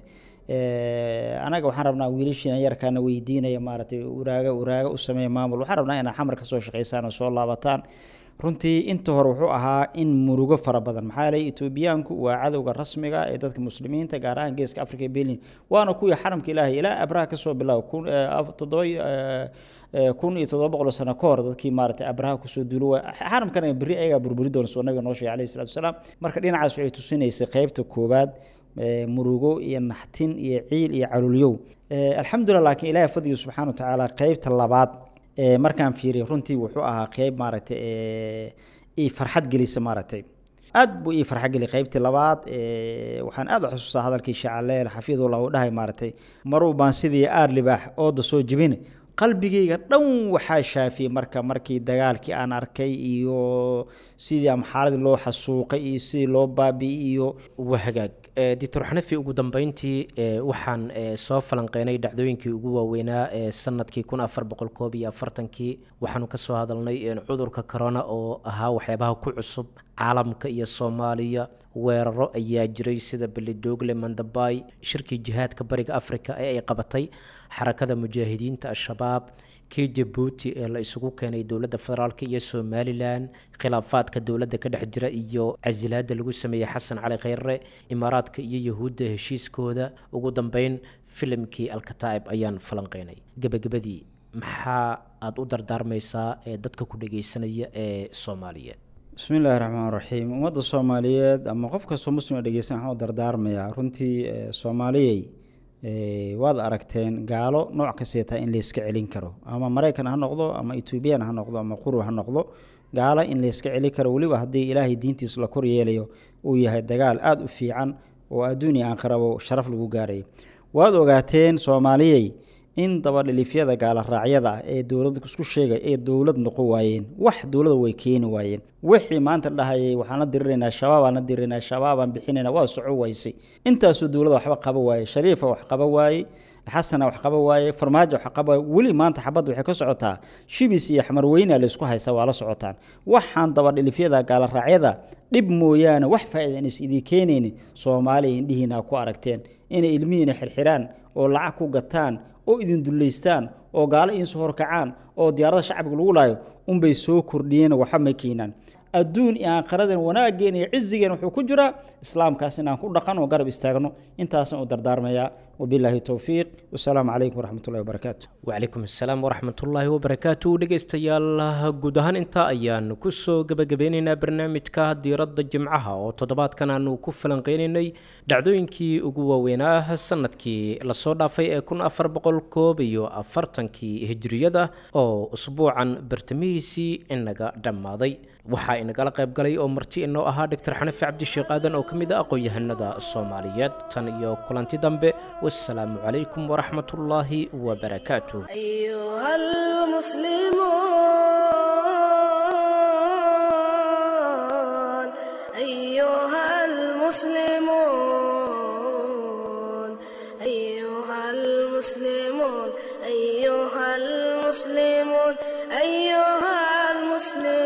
anaga waxaan rabnaa wiilashiina yarkaana weydiinaya maaragtay uraaga uraaga u sameeya maamul waxaan rabnaa inaa xamar kasoo shaqeysaan oo soo laabataan runtii inta hore wuxuu ahaa in murugo fara badan maxaa yeelay etoobiyaanku waa cadowga rasmiga ee dadka muslimiinta gaar ahaan geeska africa berlin waana kuwii xaramka ilaahay ilaa abraha kasoo bilaabo kun toddoba kun iyo toddoba boqol sano ka hor dadkii maaragtay abraha kusoo duulo waa xaramkana berri ayagaa burburi doona soo nabiga noo sheegay alayhi salatu wasalaam marka dhinacaas waxay tusinaysay qeybta koowaad murugo iyo naxtin iyo ciil iyo calulyow alxamdulilah laakiin ilaahay fadliga subxana wa tacaala qeybta labaad markaan fiiriyo runtii wuxuu ahaa qeyb maaragtay ii farxad gelisa maaragtay aad buu ii farxad geli qeybtii labaad waxaan aad u xusuustaa hadalkii shacaleel xafidullah uu dhahay maaragtay maruu baan sidii aar libaax ooda soo jibine qalbigayga dhan waxaa shaafiyey marka markii dagaalkii aan arkay iyo sidii ama xaaladii loo xasuuqay iyo sidii loo baabi'i iyo waa hagaag doctor xanafi ugu dambeyntii waxaan soo falanqeynay dhacdooyinkii ugu waaweynaa ee sanadkii kun afar boqol koob iyo afartankii waxaanu kasoo hadalnay cudurka corona oo ahaa waxyaabaha ku cusub caalamka iyo soomaaliya weeraro ayaa jiray sida belidogle mandabay shirkii jihaadka bariga africa ee ay qabatay xarakada mujaahidiinta al-shabaab kii jabuuti ee la isugu keenay dowladda federaalk iyo somalilan khilaafaadka dowladda ka dhex jira iyo casilaada lagu sameeyey xasan cali kheyre imaaraadka iyo yahuudda heshiiskooda ugu dambeyn filimkii alkataa'ib ayaan falanqeynay gebagabadii maxaa aada u dardaarmaysaa ee dadka ku dhageysanaya ee soomaaliyeed bismi illaahi raxmaan raxiim ummadda soomaaliyeed ama qof kastoo muslim dhegeysan waxaan u dardaarmayaa runtii soomaaliyey waad aragteen gaalo nooc kasteetaa in layska celin karo ama maraykan ha noqdo ama etoobiyan ha noqdo ama qurub ha noqdo gaalo in layska celin karo weliba haddii ilaahay diintiis la kor yeelayo uu yahay dagaal aada u fiican oo adduun iyo aanqarabo sharaf lagu gaaraya waad ogaateen soomaaliyey in dabadhilifyada gaala raacyada ah ee dowlad isku sheegay ee dowlad noqon waayeen wax dowlada way keeni waayeen wixii maanta dhahayay waxaan la diriraynaa shabaabaan la diriraynaa shabaabaan bixinayna waa soco waysay intaasoo dowlada waxba qaba waaye shariifa wax qaba waaye xasana wax qaba waaye farmaajo wax qaba weli maanta xabadda waxay ka socotaa shibis iyo xamarweyna laysku haysta waa la socotaan waxaan dabadhilifyada gaalaraacyada dhib mooyaane wax faa'iidan is idii keenaynin soomaaliya indhihiina ku aragteen inay ilmihiina xirxiraan oo lacag ku gataan oo idin dullaystaan oo gaalo idinsoo horkacaan oo diyaarada shacbiga lagu laayo unbay soo kordhiyeen waxa ma keenaan adduun iyo aakhiradan wanaaggeena iyo cizigeena wuxuu ku jiraa islaamkaas inaan ku dhaqan oo garab istaagno intaasaan u dardaarmayaa wabilaahi towfiiq wasalaamu calaykum waraxmatullahi wabarakaatu wcalaykum asalaam waraxmatullaahi wabarakaatu dhegaystayaal guud ahaan intaa ayaan kusoo gebagabeynaynaa barnaamijka diiradda jimcaha oo toddobaadkan aanu ku falanqeynaynay dhacdooyinkii ugu waaweynaa sanadkii lasoo dhaafay ee kun afar boqol koob iyo afartankii hijriyada oo usbuucan bartamihiisii inaga dhammaaday waxaa inagala qayb galay oo marti inoo ahaa doctor xanafi cabdisheekh aadan oo ka mid ah aqoon-yahanada soomaaliyeed tan iyo kulanti dambe wasalaamu calaykum waraxmat ullaahi wabarakaatuh أيها المسلمون أيها المسلمون أيها المسلمون أيها المسلمون أيها المسلمون